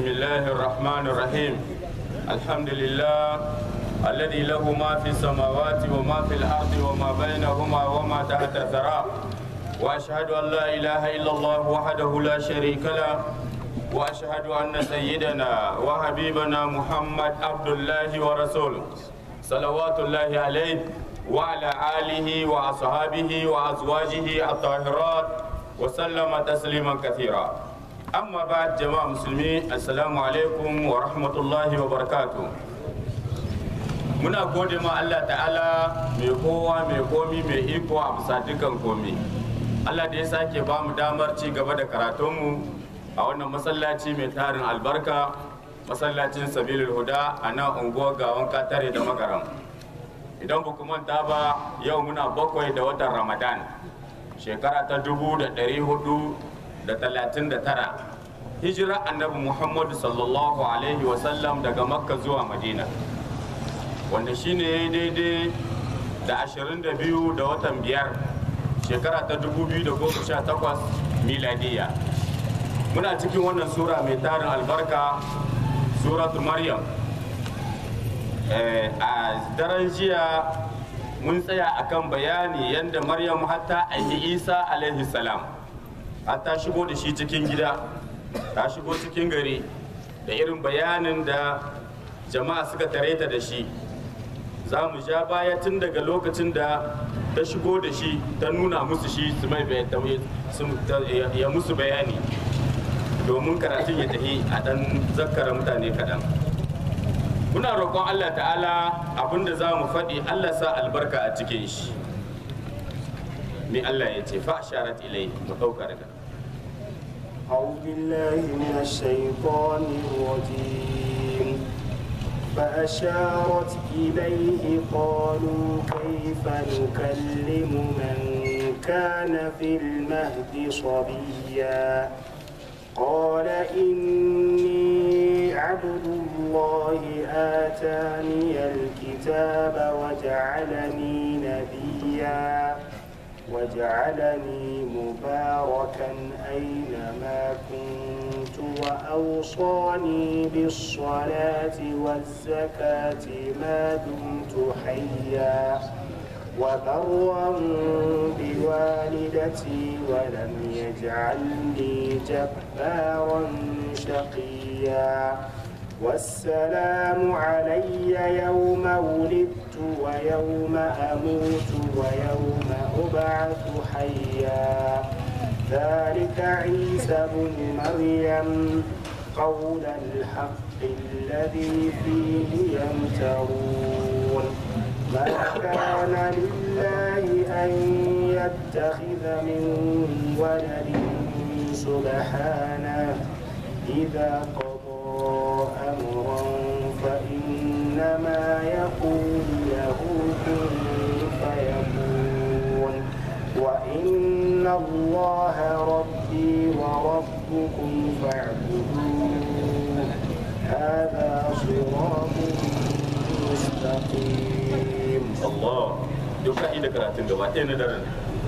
بسم الله الرحمن الرحيم الحمد لله الذي له ما في السماوات وما في الأرض وما بينهما وما تحت الثرى وأشهد أن لا إله إلا الله وحده لا شريك له وأشهد أن سيدنا وحبيبنا محمد عبد الله ورسوله صلوات الله عليه وعلى آله وأصحابه وأزواجه الطاهرات وسلم تسليما كثيرا أما بعد جماعة مسلمين السلام عليكم ورحمة الله وبركاته muna gode ma Allah ta'ala mai kowa mai komi mai iko a bisa dukan komi Allah da ya sake ba mu damar ci gaba da karatunmu a wannan masallaci mai tarin albarka masallacin sabilul huda a nan unguwar gawan katare da magaram idan ba ku manta ba yau muna bakwai da watan ramadan shekara ta dubu da ɗari hudu da talatin da tara hijira annabi muhammadu sallallahu alaihi wasallam daga makka zuwa madina wanda shine ya yi daidai da 22 da watan biyar shekara ta 2018 miladiya muna cikin wannan sura mai tarin albarka suratu maryam a daren jiya mun tsaya akan bayani yadda maryam hatta aiki isa alaihi salam hatta shigo da shi cikin gida ta shigo cikin gari da irin bayanin da jama'a suka tare ta da shi za mu ja baya tun daga lokacin da ta shigo da shi ta nuna musu shi su mai ya musu bayani domin karatun ya tafi a dan zakkara mutane kaɗan muna roƙon allah ta'ala abinda za mu faɗi allah sa albarka a cikin shi me allah ya ce fa sharat ilai mu ɗauka daga أعوذ بالله من الشيطان الرجيم فأشارت إليه قالوا كيف نكلم من كان في المهد صبيا قال إني عبد الله آتاني الكتاب وجعلني نبيا وجعلني مباركا أينما كنت وأوصاني بالصلاة والزكاة ما دمت حيا وبرا بوالدتي ولم يجعلني جبارا شقيا والسلام علي يوم ولدت ويوم أموت ويوم أبعث حيا ذلك عيسى بن مريم قول الحق الذي فيه يمترون ما كان لله أن يتخذ من ولد سبحانه إذا قضى أمرا فإنما يقول له كن فيكون وإن الله ربي وربكم فاعبدوه هذا صراط مستقيم Allah duka ida karatun gaba ɗaya na daren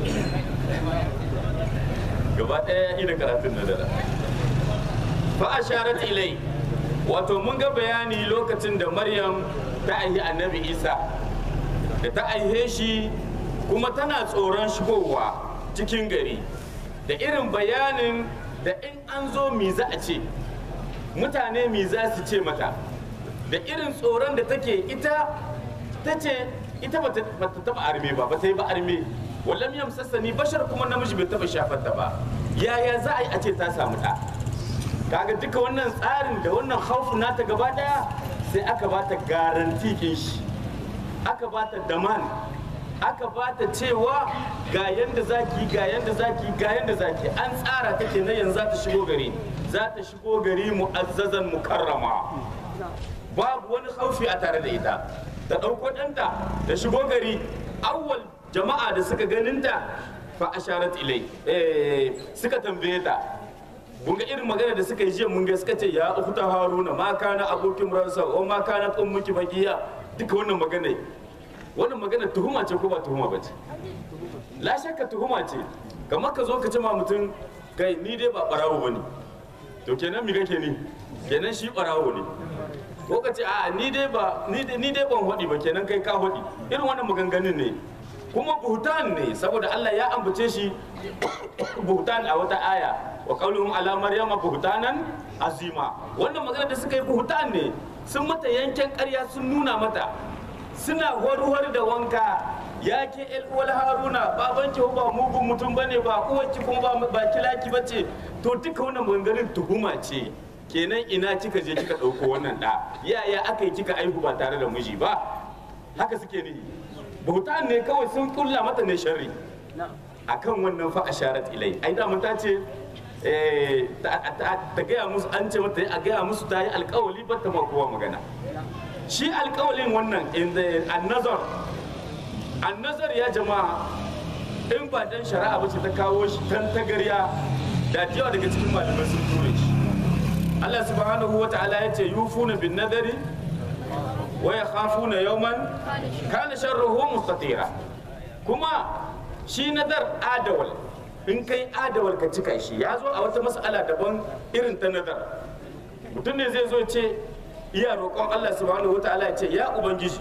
gaba ɗaya ida karatun na daren fa asharat ilai wato mun ga bayani lokacin da maryam ta aihi annabi isa da ta aihe shi kuma tana tsoron shigowa cikin gari da irin bayanin da in an zo mi za a ce mutane mi za su ce mata da irin tsoron da take ita ta ce ita ba ta taba arme ba ba ta yi ba arme wallam yam sassani bashar kuma namiji bai taba shafar ta ba yaya za a yi a ce ta samu ɗa kaga duka wannan tsarin da wannan haufu nata gaba daya sai aka ba ta garanti kin shi aka ba ta daman aka ba ta cewa ga yanda zaki ga yanda zaki ga yanda zaki an tsara ta kenan yanzu za ta shigo gari za ta shigo gari mu'azzazan mukarrama babu wani haufi a tare da ita ta ɗauko ɗanta ta shigo gari awwal jama'a da suka ganinta fa asharat ilai eh suka tambaye ta mun ga irin magana da suka yi jiya mun ga suka ce ya ukhta haruna ma kana abokin ransa o ma kana ummuki bagiya duka wannan magana wannan magana tuhuma ce ko ba tuhuma ba ce la shakka tuhuma ce kamar ka zo ka ce ma mutum kai ni dai ba barawo bane to kenan mi kake ni kenan shi barawo ne ko ka ce a ni dai ba ni dai ni dai ban hodi ba kenan kai ka hodi irin wannan maganganun ne kuma buhutan ne saboda Allah ya ambace shi buhutan a wata aya wa qauluhum ala maryama buhtanan azima wannan magana da suka yi buhutan ne sun mata yanken ƙarya sun nuna mata suna warwar da wanka ya ke uwal haruna babanki ba mugun mutum bane ba uwarki kuma ba ba kilaki bace to duka wannan maganganun tuhuma ce kenan ina kika je kika ɗauko wannan ɗa yaya aka yi kika aihu ba tare da miji ba haka suke nihi bautan ne kawai sun kulla mata ne sharri akan wannan fa asharat ilai ai da mun ta ce eh, ta ta- ta gaya musu an ce mata a gaya musu ta yi alkawali ba ta ma kowa magana shi alkawalin wannan in the annazar annazar ya jama'a in ba dan shari'a ba ce ta kawo shi tan tagarya da yawa daga cikin malamai sun ture shi Allah subhanahu wa ta'ala ya ce yufuna bin nadari wa yakhafuna yawman kana sharruhu mustatira kuma shi nadar adawal in kai adawal ka cika shi ya zo a wata mas'ala daban irin ta nadar mutum ne zai zo ce iya roƙon Allah subhanahu wa ta'ala ya ce ya ubangiji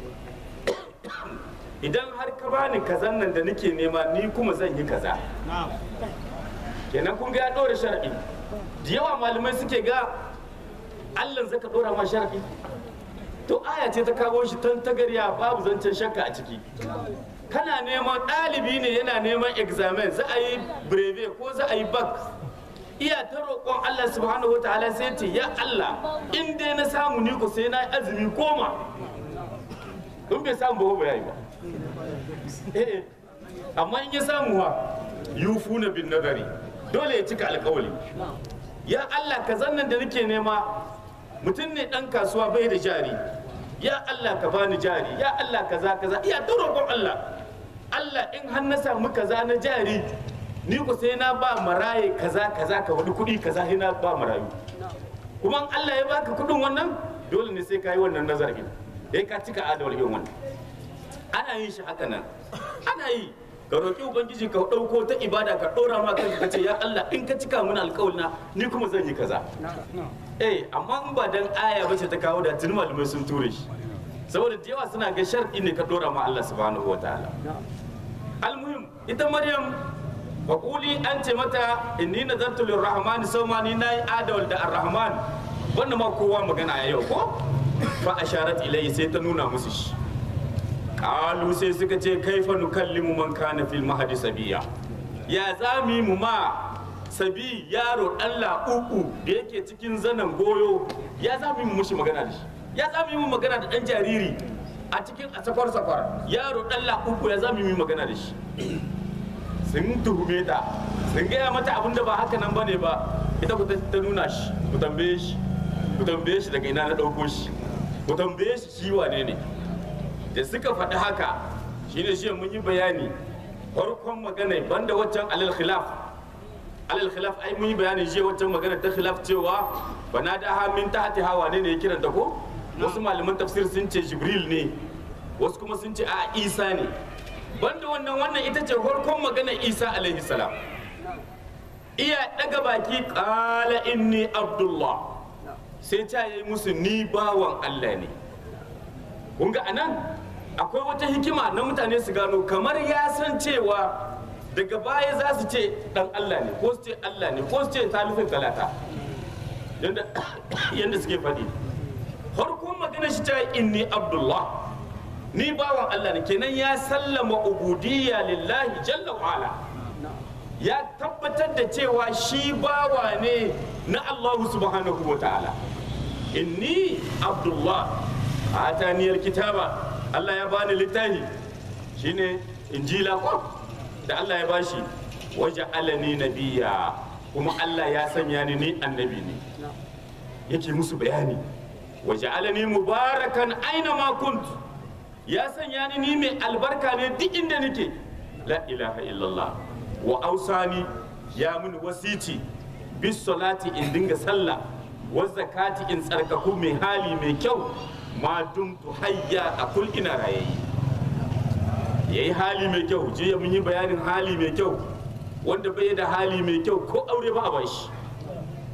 idan har ka bani kazan nan da nake nema ni kuma zan yi kaza kenan kun ga ya ɗora shar'i da yawa malamai suke ga Allah zaka ɗora ma shar'i to aya ce ta kawo shi tan tagarya babu zancen shakka a ciki kana neman ɗalibi ne yana neman examen za a yi breve ko za a yi bak iya ta roƙon Allah subhanahu wa ta'ala sai ce ya Allah in dai na samu ni ko sai na yi azumi goma in bai samu ba ba yayi ba eh amma in ya samu wa yufuna bin nadari dole ya cika alƙawari ya Allah ka zannan da nake nema mutum ne dan kasuwa bai da jari ya Allah ka bani jari ya Allah kaza kaza iya ta roƙon Allah Allah in har na samu kaza na jari ni ku sai na ba maraye kaza kaza ka wani kuɗi kaza sai na ba marayu kuma in Allah ya baka kuɗin wannan dole ne sai ka yi wannan nazarin sai ka cika adawar yin wannan ana yin shi haka nan ana yi ka roƙi ubangiji ka ɗauko ta ibada ka ɗora ma kanka ka ce ya Allah in ka cika mun alƙawalina ni kuma zan yi kaza eh amma in ba dan aya bace ta kawo da tun malamai sun ture shi saboda da yawa suna ga shar'i ne ka ɗora ma Allah subhanahu wataala almuhim ita maryam faƙuli an ce mata inni nazartu lirrahmani sawma ni nayi adawal da arrahman wannan ma kowa magana a yau ko fa asharat ilayhi sai ta nuna musu shi kalu sai suka ce kaifa nukallimu man kana fil mahdi sabiya ya zami mu ma sabi yaro dan uku da yake cikin zanen goyo ya zami mu mushi magana da shi ya zami mu magana da dan jariri a cikin a sakwar sakwar yaro dan uku ya zami mu magana da shi sun tuhume ta sun gaya mata abin da ba haka nan bane ba ita ku ta nuna shi ku tambaye shi ku tambaye shi daga ina na ɗauko shi ku tambaye shi shi wane ne da suka faɗi haka shine shi mun yi bayani farkon magana banda waccan alal khilaf alal khilaf ai mun yi bayani jiya waccan magana ta khilaf cewa bana da ha min tahti hawa ne ne ya kiranta ko wasu malaman tafsir sun ce jibril ne wasu kuma sun ce a isa ne banda wannan wannan ita ce farkon magana isa alaihi salam iya daga baki qala inni abdullah sai ta yi musu ni bawan allah ne kun ga anan akwai wata hikima na mutane su gano kamar ya san cewa daga baya za su ce dan Allah ne ko su ce Allah ne ko su ce talifin talata yadda suke faɗi farkon magana shi ta inni abdullah ni bawan Allah ne kenan ya sallama ubudiyya lillahi jalla wa ala ya tabbatar da cewa shi bawa ne na Allah subhanahu wa ta'ala inni abdullah ataniyar kitaba Allah ya bani littafi shine injila ko da Allah ya bashi waje alani nabiya kuma Allah ya sanya ni ni annabi ne yake musu bayani waje alani mubarakan aina ma kunt ya sanya ni ni mai albarka ne duk inda nake la ilaha illallah wa ausani ya mun wasiti bis salati in dinga sallah wa zakati in tsarkaku mai hali mai kyau ma dumtu hayya a kul ina rayayi yayi hali mai kyau jiya mun yi bayanin hali mai kyau wanda bai da hali mai kyau ko aure ba a bashi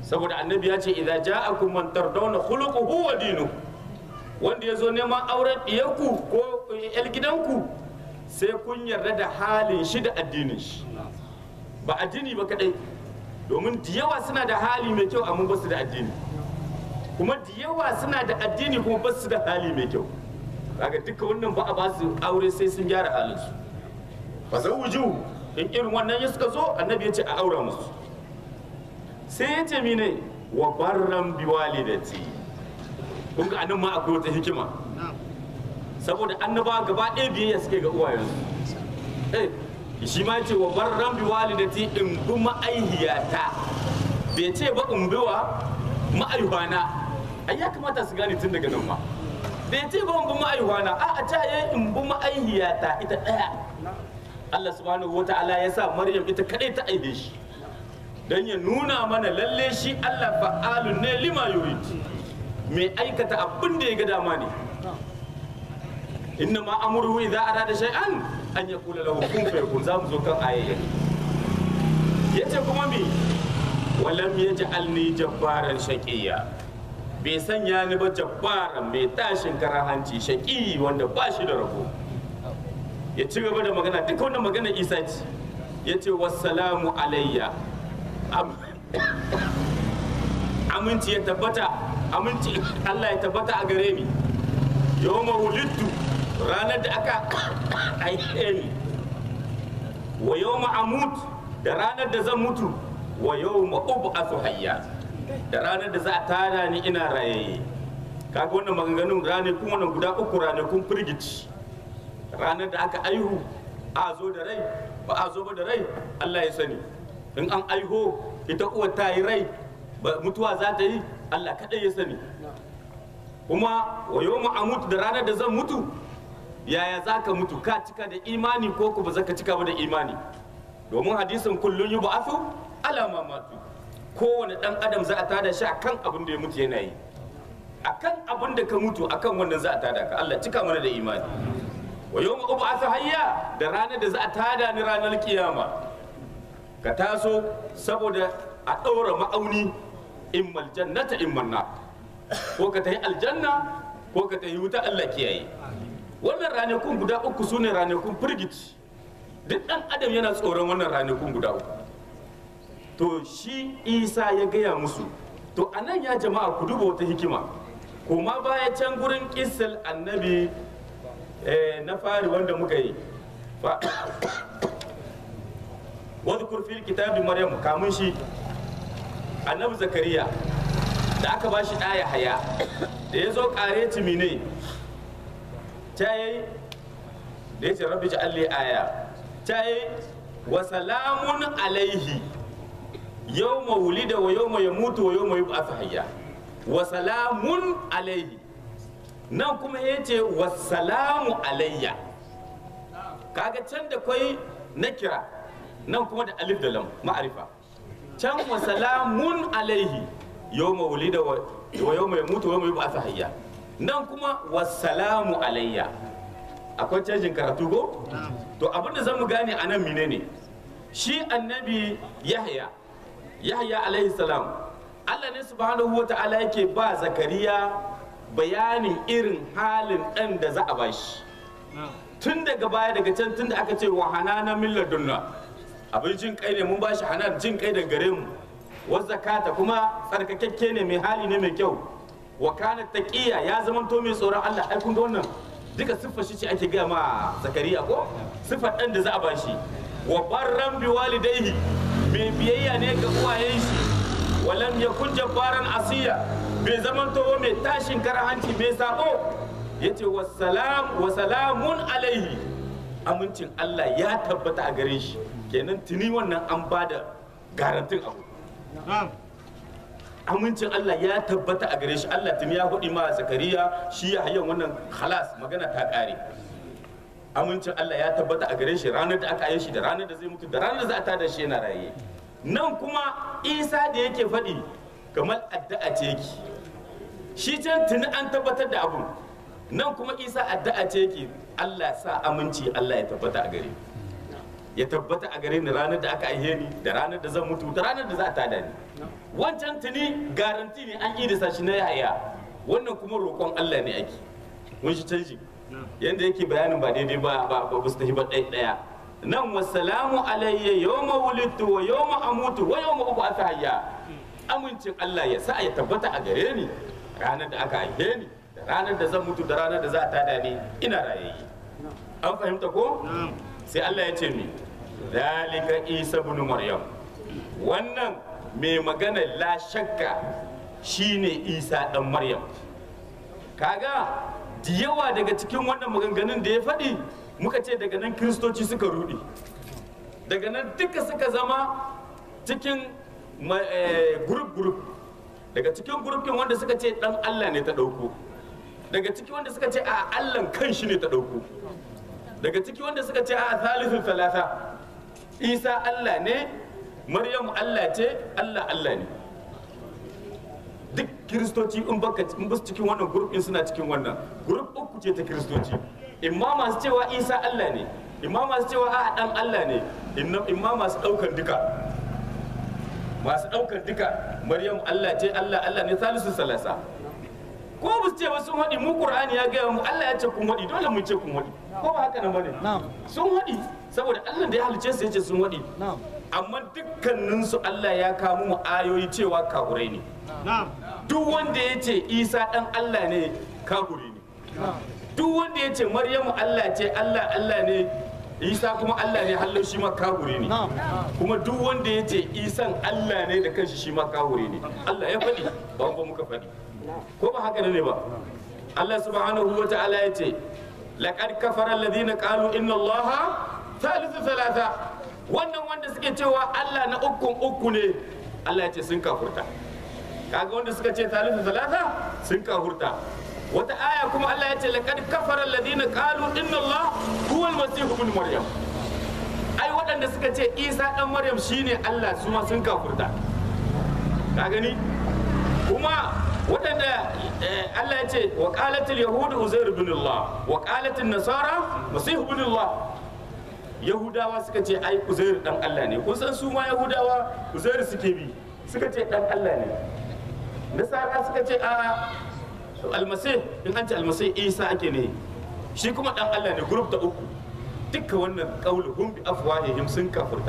saboda annabi ya ce idza ja'akum man tardawna khuluquhu wa dinuhu wanda ya zo neman auren ɗiyarku ko yar gidanku sai kun yarda da halin shi da addinin shi ba addini ba kadai domin da yawa suna da hali mai kyau amma ba su da addini kuma da yawa suna da addini kuma ba su da hali mai kyau kaga duka wannan ba a ba su aure sai sun gyara halin su fa zawuju in irin wannan ya suka zo annabi ya ce a aura musu sai ya ce mine wa barran biwalidati kun ga anan ma akwai wata hikima saboda annabawa gaba ɗaya biyayya suke ga uwayensu eh shi ma ce wa barran bi walidati in bi ma'aihiyata bai ce ba in bi wa ma'aihwana ai ya kamata su gane tun daga nan ma bai ce ba in bi ma'aihwana a a ta yi in bi ma'aihiyata ita ɗaya Allah subhanahu wa ta'ala ya sa Maryam ita kadai ta aihe shi dan ya nuna mana lalle shi Allah fa'alun ne lima yurid mai aikata abin da ya ga dama ne inna ma amruhu idza arada shay'an an yaqula lahu kun fayakun za mu zo kan ayayya yace kuma mi walam yaj'alni jabbaran shaqiyya bai sanya ni ba jabbaran mai tashin karahanci shaqi wanda ba shi da rabo ya ci gaba da magana duka wannan magana Isa ce yace wassalamu alayya aminci ya tabbata aminci Allah ya tabbata a gare ni yawma wulidtu ranar da aka haife ni wa yawma amut da ranar da zan mutu wa yawma ub'athu hayya da ranar da za a tada ni ina rayaye kaga wannan maganganun ranakun wannan guda uku ranakun firgici ranar da aka aihu a zo da rai ba a zo ba da rai Allah ya sani in an aiho ita uwar ta yi rai mutuwa za ta yi Allah kaɗai ya sani kuma wa yau amut da ranar da zan mutu yaya za ka mutu ka cika da imani ko ku ba za ka cika ba da imani domin hadisin kullum yi ba'afu alama matu kowane ɗan adam za a tada shi akan abin da ya mutu yana yi akan abin da ka mutu akan wannan za a tada ka Allah cika mana da imani wa yau ma'uba'atu hayya da ranar da za a tada ni ranar kiyama ka taso saboda a ɗaura ma'auni in maljannata in manna ko ka tafi aljanna ko ka tafi wuta Allah kiyaye wannan ranakun guda uku su ne ranakun firgici duk ɗan adam yana tsoron wannan ranakun guda uku to shi isa ya gaya musu to a nan ya jama'a ku duba wata hikima kuma baya can gurin kisal annabi na fari wanda muka yi wadda fil kitabi maryam kamun shi annabi zakariya da aka ba shi ɗaya haya da ya zo ƙare timine ta yi da ya ce rabbi ji alli aya ta yi wa salamun alaihi yau ma wulida wa yau ma ya mutu wa yau ma yi hayya wa salamun alaihi nan kuma ya ce wa salamu alayya kaga can da kwai na kira nan kuma da alif da lam ma'arifa can wa salamun alaihi yau ma wulida wa yau ma ya mutu wa yau ma yi hayya nan kuma wa salamu alayya akwai canjin karatu ko to abinda zan mu gane a nan menene shi annabi yahya yahya alaihi salam Allah ne subhanahu wa ta'ala yake ba zakariya bayanin irin halin ɗan da za a bashi tun daga baya daga can tun da aka ce wa hanana min ladunna abin jin kai ne mun bashi hanan jin kai daga gare mu wa zakata kuma tsarkakakke ne mai hali ne mai kyau wa kana taqiya ya zamanto mai tsoron Allah ai kun ga wannan duka siffar shi ce ake gaya ma zakariya ko siffar ɗan da za a bashi wa barran bi walidaihi mai biyayya ne ga uwayen shi walam yakun jabbaran asiya bai zaman towo mai tashin hanci mai sabo yace wassalam wa salamun alaihi amincin Allah ya tabbata a gare shi kenan tuni wannan an bada garantin abu amincin Allah ya tabbata a gare shi Allah tuni ya hudi ma zakariya shi ya hayyan wannan khalas magana ta kare amincin Allah ya tabbata a gare shi ranar da aka yi shi da ranar da zai mutu da ranar da za a tada shi yana raye nan kuma isa da yake faɗi kamar addu'a ce yake shi can tuni an tabbatar da abun nan kuma isa addu'a ce yake Allah sa aminci Allah ya tabbata a gare ya tabbata a gare ni ranar da aka aihe ni da ranar da zan mutu da ranar da za a tada ni wancan tuni garanti ne an yi da shi na yaya wannan kuma roƙon Allah ne ake mun shi canji yanda yake bayanin ba daidai ba ba ba su tafi ba ɗaya ɗaya nan wasalamu alayya yawma wulidtu wa yawma amutu wa yawma ub'athu hayya amincin Allah ya sa ya tabbata a gare ni ranar da aka haife ni da ranar da zan mutu da ranar da za a tada ni ina rayayye an fahimta ko sai Allah ya ce mi zalika isa ibn maryam wannan mai magana la shakka shine isa dan maryam kaga da yawa daga cikin wannan maganganun da ya faɗi muka ce daga nan kiristoci suka rudi daga nan duka suka zama cikin grup grup daga cikin grupin wanda suka ce dan Allah ne ta ɗauko daga ciki wanda suka ce a Allah kan shi ne ta ɗauko daga ciki wanda suka ce a thalithu talata isa Allah ne maryam Allah ce Allah Allah ne duk kiristoci in baka in basu cikin wannan grupin suna cikin wannan grup uku ce ta kiristoci imma masu cewa isa Allah ne imma masu cewa a dan Allah ne imma masu daukan duka masu daukan duka maryam Allah ce Allah Allah ne salisu salasa ko ba su ce ba sun haɗi mu qur'ani ya gaya mu Allah ya ce kun haɗi dole mu ce kun haɗi ko ba haka nan bane sun haɗi saboda Allah da ya halice su ya ce sun haɗi amma dukkaninsu Allah ya kawo mu ayoyi cewa kahurai ne duk wanda ya ce isa ɗan Allah ne kahuri ne duk wanda ya ce maryamu Allah ce Allah Allah ne isa kuma Allah ne hallo shi ma kahuri ne kuma duk wanda ya ce isan Allah ne da kanshi shi ma kahuri ne Allah ya faɗi ba ba muka faɗi ko ba haka ne ba Allah subhanahu wa ta'ala ya ce laqad kafara alladhina qalu inna allaha thalithu thalatha wannan wanda suke cewa Allah na ukun uku ne Allah ya ce sun kafurta kaga wanda suka ce thalithu thalatha sun kafurta wata aya kuma Allah ya ce laqad kafara alladhina qalu inna Allah huwa al-masih ibn maryam ai waɗanda suka ce Isa dan Maryam shine Allah su ma sun kafurta ka gani kuma waɗanda Allah ya ce wa qalatil yahud uzair ibn Allah wa qalatil nasara masih ibn Allah yahudawa suka ce ai uzair dan Allah ne kun san su ma yahudawa uzair suke bi suka ce dan Allah ne nasara suka ce a almasih in an ce almasih isa ake ne shi kuma dan Allah ne group ta uku dukkan wannan qauluhum bi afwahihim sun kafurta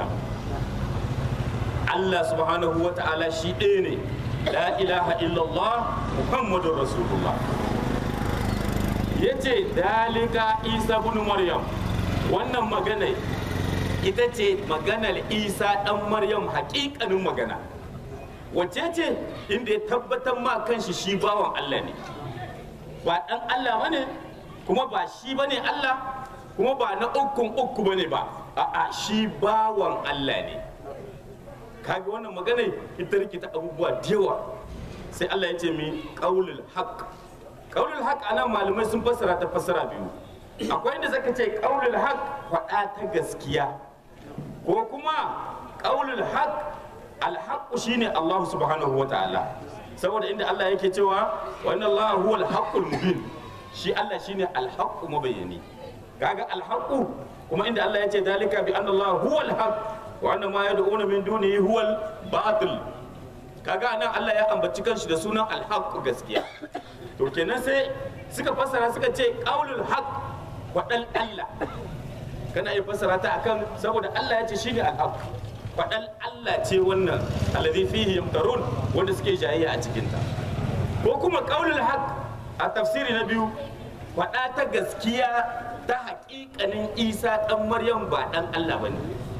Allah subhanahu wa ta'ala shi ɗaya ne la ilaha illallah muhammadur rasulullah yace dalika isa ibn maryam wannan magana ita ce maganar isa dan maryam hakikanin magana wace ce inda ya tabbatar ma kanshi shi bawan allah ne ba dan allah bane kuma ba shi bane allah kuma ba na ukun uku bane ba a'a shi bawan allah ne kaga wannan magana ita rikita abubuwa da yawa sai Allah ya ce mi qaulul haqq qaulul haqq anan malamai sun fassara ta fassara biyu akwai inda zaka ce qaulul haqq faɗa ta gaskiya ko kuma qaulul haqq al haqq shine Allah subhanahu wataala saboda inda Allah yake cewa wa inna Allah huwal haqqul mubin shi Allah shine al haqq mubayyani kaga al haqq kuma inda Allah ya ce dalika bi anna Allah huwal haqq wa anna ma yad'una min dunihi huwal batil kaga nan Allah ya ambaci kanshi da sunan alhaq gaskiya to kenan sai suka fassara suka ce qaulul haq wadal Allah kana iya fassara ta akan saboda Allah ya ce shine alhaq wadal Allah ce wannan alladhi fihi yamtarun wanda suke jayayya a cikin ta ko kuma qaulul haq a tafsiri na biyu wada ta gaskiya ta haƙiƙanin Isa dan Maryam ba dan Allah bane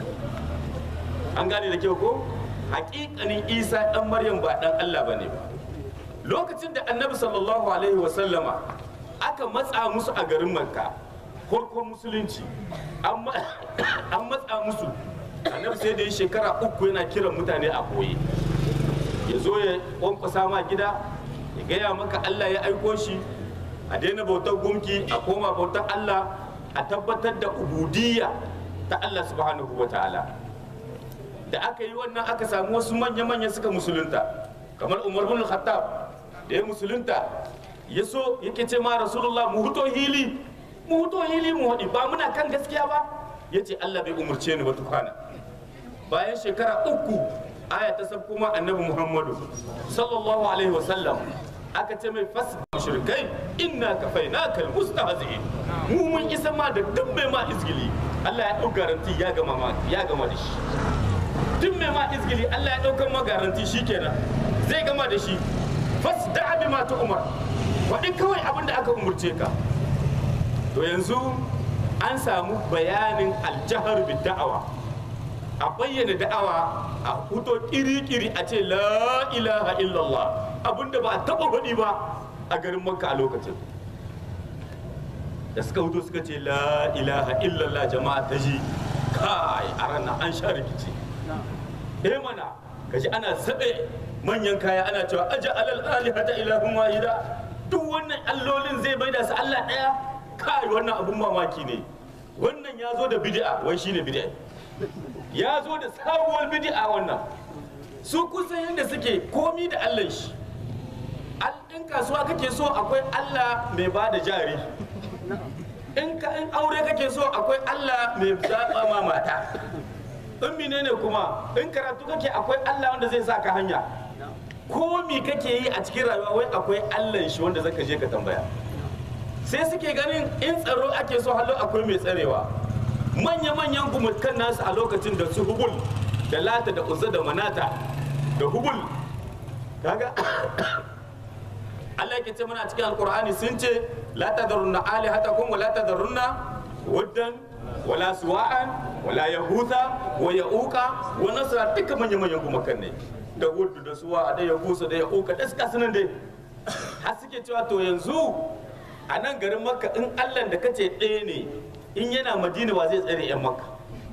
an gane da kyau ko hakikanin isa dan maryam ba dan allah ba ne ba lokacin da annabi sallallahu alaihi wasallama aka matsa musu a garin makka farkon musulunci an matsa musu annabi sai da yi shekara uku yana kiran mutane a koye ya zo ya kwankwasa ma gida ya gaya maka allah ya aiko shi a daina bautar gumki a koma bautar allah a tabbatar da ubudiyya ta allah subhanahu wa ta'ala da aka yi wannan aka samu wasu manya-manya suka musulunta kamar umar bin khattab da ya musulunta ya so yake ce ma rasulullah mu huto hili mu huto hili mu haɗi ba muna kan gaskiya ba ya ce Allah bai umarce ni ba tukwana bayan shekara uku aya ta sab kuma annabi Muhammadu sallallahu alaihi wasallam aka ce mai fas mushrikai inna kafainaka almustahzi'in mu mun isa ma da duk mai ma izgili Allah ya dau garanti ya gama ma ya gama da shi duk mai ma izgili Allah ya daukar ma garanti shikenan zai gama da shi fas da bi ma ta umar faɗi kawai abin da aka umurce ka to yanzu an samu bayanin aljahar bi da'awa a bayyana da'awa a fito kiri-kiri a ce la ilaha illallah abinda ba a taɓa faɗi ba a garin makka a lokacin da suka fito suka ce la ilaha illallah jama'a ta ji kai a ranar an sha rikici eh mana kaji ana saɓe manyan kaya ana cewa aja alal alihata ilahun wahida duk wannan allolin zai bai da su Allah ɗaya kai wannan abun mamaki ne wannan ya zo da bid'a wai shine bid'a ya zo da sabuwar bid'a wannan su kusan yadda suke komi da Allah shi in kasuwa kake so akwai Allah mai ba da jari in ka in aure kake so akwai Allah mai zaɓa ma mata in menene kuma in karatu kake akwai Allah wanda zai sa ka hanya ko mi kake yi a cikin rayuwa wai akwai Allah shi wanda zaka je ka tambaya sai suke ganin in tsaro ake so hallo akwai mai tsarewa manya-manyan gumukan nasu a lokacin da su hubul da lata da uzza da manata da hubul kaga Allah yake ce mana a cikin alkur'ani sun ce la tadarunna alihatakum wa la tadarunna waddan wala suwa'an wala yahutha wa ya'uqa wa nasra duka manya-manyan gumakan ne da wudu da suwa da yahusa da ya'uqa da suka sunan dai har suke cewa to yanzu a nan garin makka in allah da kace ɗaya ne in yana madina wa zai tsare 'yan makka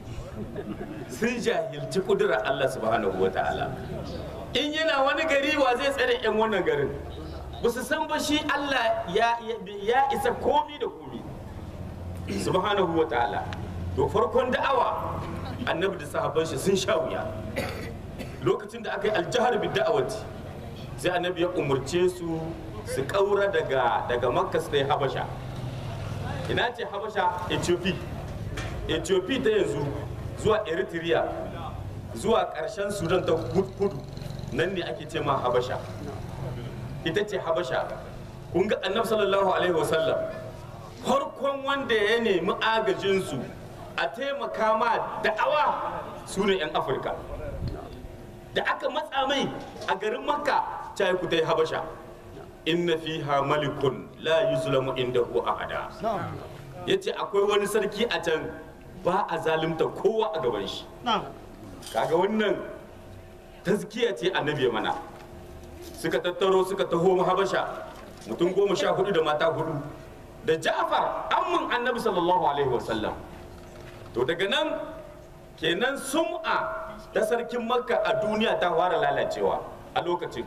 sun jahilci kudurar allah subhanahu wa ta'ala in yana wani gari wa zai tsare 'yan wannan garin ba su san ba shi allah ya, ya isa komi da komi subhanahu wa ta'ala to farkon da'awa annabi da sahabban shi sun sha wuya lokacin da aka yi aljahar bi da'awati sai annabi ya umarce su su kaura daga daga makka su yi habasha ina ce habasha ethiopia ethiopia ta yanzu zuwa eritrea zuwa karshen sudan ta kudu nan ne ake ce ma habasha ita ce habasha kun ga annabi sallallahu alaihi wasallam farkon wanda ya nemi agajinsu a taimaka ma da'awa su ne 'yan afirka da aka matsa mai a garin makka ta ku ta yi habasha inna fiha malikun la yuzlamu indahu ahada yace akwai wani sarki a can ba a zalunta kowa a gaban shi kaga wannan tazkiya ce annabi mana suka tattaro suka taho habasha mutum goma sha hudu da mata hudu da ja'far amman annabi sallallahu alaihi wasallam to daga nan kenan sum'a ta sarkin makka a duniya ta fara lalacewa a lokacin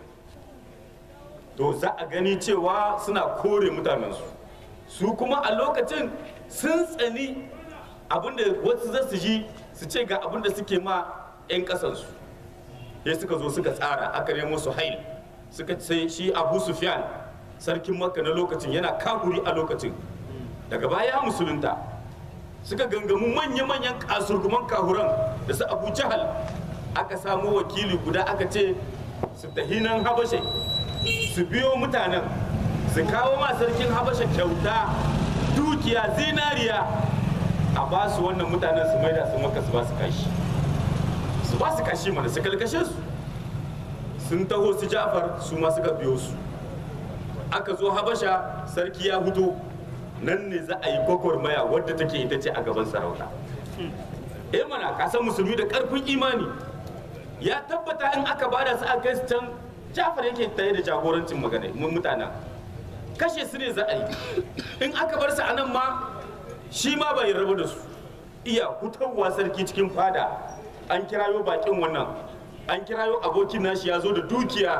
to za a gani cewa suna kore mutanensu su kuma a lokacin sun tsani abinda wasu za su ji su ce ga abinda suke ma 'yan kasansu ya suka zo suka tsara aka nemo su hail suka ce shi abu sufyan sarkin makka na lokacin yana kahuri a lokacin daga baya musulunta suka gangamu manya-manyan kasurguman kahuran da su abu jahal aka samu wakili guda aka ce su tahinan habashe su biyo mutanen su kawo ma sarkin habasha kyauta dukiya zinariya a ba su wannan mutanen su maida su maka su ba su kashi su ba su kashi mana su kalkashe su sun taho su jafar su ma suka biyo su aka zo habasha sarki ya huto nan ne za a yi gwagwarmaya wadda take ita ce a gaban sarauta eh mana kasan musulmi da karfin imani ya tabbata in aka bada su aka kai su can jafar yake tsaye da jagorancin magana mun mutanen kashe su ne za a yi in aka bar su a nan ma shi ma bai rabu da su iya hutawa sarki cikin fada an kirayo bakin wannan an kirayo abokin nashi ya zo da dukiya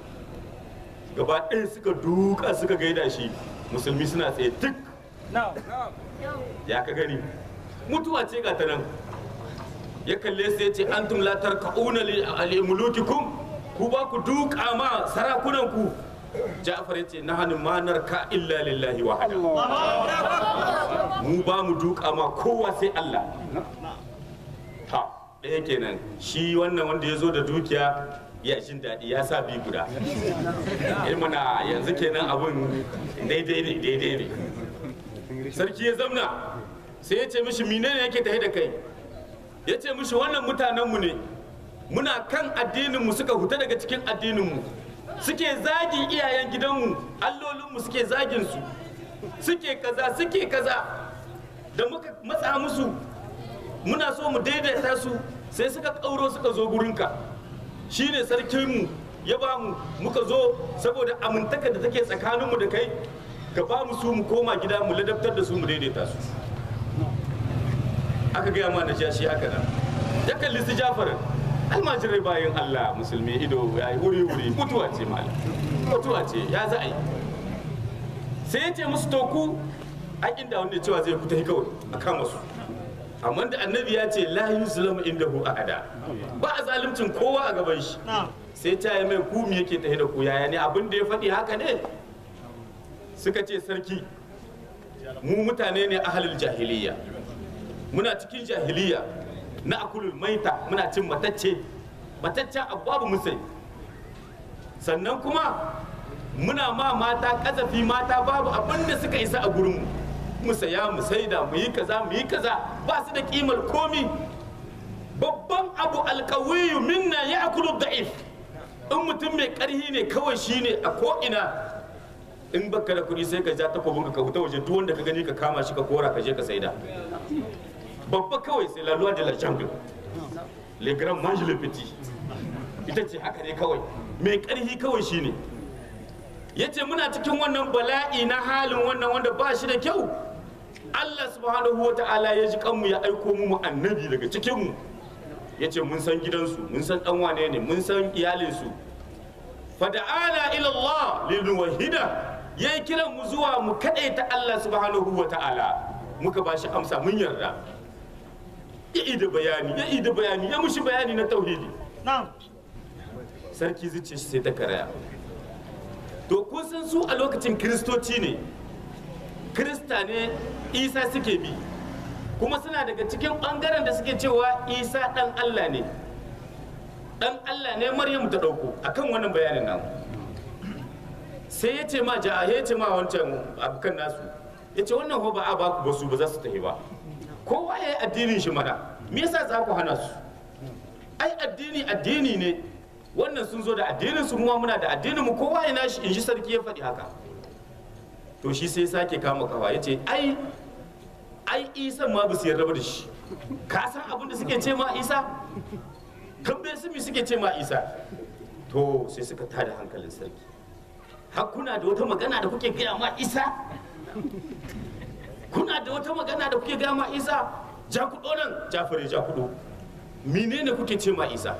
gaba ɗaya suka duka suka gaida shi musulmi suna tsaye duk ya ka gani mutuwa ce ga ta nan ya kalle sai ya ce antum la tarka'una li mulukikum ku ba ku duka ma sarakunan ku ja'far ya ce na hannun manar ka illa lillahi wahada mu ba mu duka ma kowa sai Allah ta ɗaya kenan shi wannan wanda ya zo da dukiya ya jin daɗi ya sa bi guda mana yanzu kenan abun daidai ne daidai ne sarki ya zamna sai ya ce mishi menene yake tafi da kai ya ce mishi wannan mutanenmu ne muna kan addininmu suka huta daga cikin addininmu suke zagin iyayen gidanmu allolinmu suke zagin su suke kaza suke kaza da muka matsa musu muna so mu daidaita su sai suka ƙauro suka zo gurinka shine sarkinmu ya ba mu muka zo saboda amintaka da take tsakaninmu da kai ka ba mu su mu koma gida mu ladabtar da su mu daidaita su aka gaya ma na shi haka nan ya kalli su jafarin almajirai bayan allah musulmi ido ya yi wuri wuri mutuwa ce malam mutuwa ce ya za a yi sai ya ce musu toku a inda wanda cewa zai fita kawai a kama su amma da annabi ya ce la yuzlamu indahu ahada ba a zalimcin kowa a gaban shi sai ta yi mai kumi yake tahe da ku yaya ne abin da ya faɗi haka ne suka ce sarki mu mutane ne ahalul jahiliya muna cikin jahiliya na akulul maita muna cin matacce mataccen abu babu musai sannan kuma muna ma mata kazafi mata babu abin da suka isa a gurinmu mu saya mu saida mu yi kaza mu yi kaza ba su da kimar komi babban abu alkawiyu minna ya akulu da'if in mutum mai karhi ne kawai shine a ko'ina in baka da kuɗi sai ka ja takobin ka huta waje duk wanda ka gani ka kama shi ka kora ka je ka saida babba kawai sai la loi de la jungle le grand mange le petit ita ce haka ne kawai mai karhi kawai shine yace muna cikin wannan bala'i na halin wannan wanda ba shi da kyau Allah subhanahu wa ta'ala ya ji kanmu ya aiko mu annabi daga cikin mu yace mun san gidansu mun san dan wane ne mun san iyalinsu fada'ala ila Allah linuwahida yayi kiran mu zuwa mu kadaita Allah subhanahu wa ta'ala muka ba shi amsa mun yarda ya ida bayani ya ida bayani ya mushi bayani na tauhidi sarki zuciya shi sai ta karaya to kun san su a lokacin kiristoci ne kirista ne isa suke bi kuma suna daga cikin bangaren da suke cewa isa dan allah ne dan allah ne maryamu ta dauko akan wannan bayanin nan sai ya ce ma ja ya ce ma wancan abokan nasu ya ce wannan ba a baku ba su ba za su tafi ba kowa ya yi addinin shi mana me yasa za ku hana su ai addini addini ne wannan sun zo da addinin su kuma muna da addinin mu kowa ya nashi in ji sarki ya faɗi haka to shi sai sake kama kawa ya ce ai ai isa ma ba su yarda ba da shi ka san abin da suke ce ma isa tambaye su mi suke ce ma isa to sai suka tada hankalin sarki har kuna da wata magana da kuke gaya ma isa kuna da wata magana da kuke gaya ma isa ja kudo nan jafare ja kudo menene kuke ce ma isa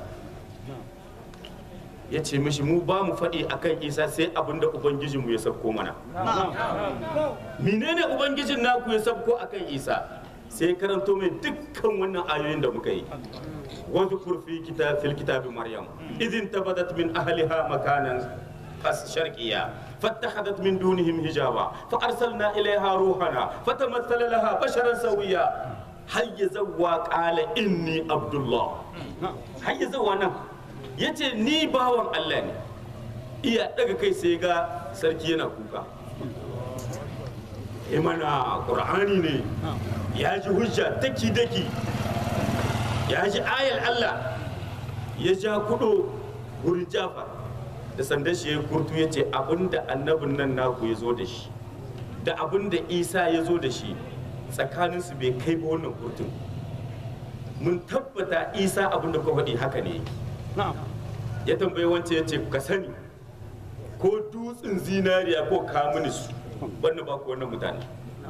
ya ce mishi mu ba mu faɗi akan isa sai abin da ubangijinmu ya sabko mana menene ubangijin naku ya sabko akan isa sai karanto mai dukkan wannan ayoyin da muka yi واذكر في كتاب في الكتاب مريم إذ انتبذت من أهلها مكانا شرقيا فاتخذت من دونهم حجابا فأرسلنا إليها روحنا فتمثل لها بشرا سويا هيا زوا قال إني عبد الله هيا زوا نعم yace ni bawan Allah ne iya daga kai sai ga sarki yana kuka mana ƙur'ani ne ya ji hujja daki daki ya ji ayar Allah ya ja kudo wurin Jafar da sandan shi ya kurtu ya ce abinda annabin nan naku ya zo da shi da abinda Isa ya zo da shi tsakaninsu bai kai ba wannan kurtun mun tabbata Isa abinda ka faɗi haka ne ya tambayi wancan ya ce ka sani ko dutsen zinariya ko kamunis wannan ba ku wannan mutane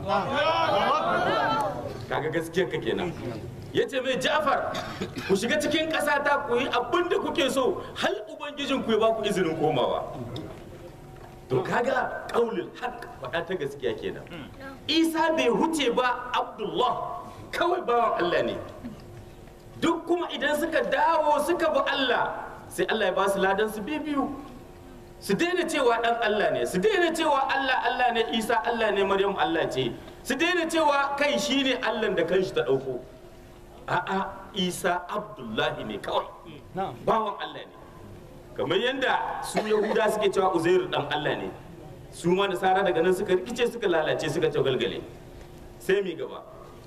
kaga gaskiyar ka kenan ya ce mai jafar ku shiga cikin ƙasa ta ku yi abin da kuke so hal ubangijin ku ya ba ku izinin komawa to kaga ƙaulul haq faɗa ta gaskiya kenan isa bai huce ba abdullah kawai bawan allah ne duk kuma idan suka dawo suka bi allah sai allah ya ba su ladan su biyu su daina cewa dan Allah ne su daina cewa Allah Allah ne Isa Allah ne Maryam Allah ce su daina cewa kai shine Allah da kanshi ta dauko a'a Isa Abdullahi ne kawai bawan Allah ne kamar yadda su Yahuda suke cewa Uzairu dan Allah ne su ma nasara daga nan suka rikice suka lalace suka ce galgale sai mi gaba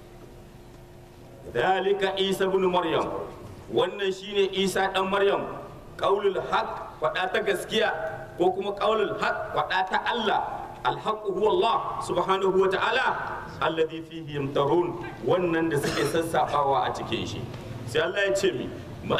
dalika Isa ibn Maryam wannan shine Isa dan Maryam qaulul haq faɗa ta gaskiya ko kuma qaulul haq faɗa ta Allah alhaqu huwa Allah subhanahu wa ta'ala alladhi fihi yamtarun wannan da suke sassafawa a cikin shi sai Allah ya ce mi ma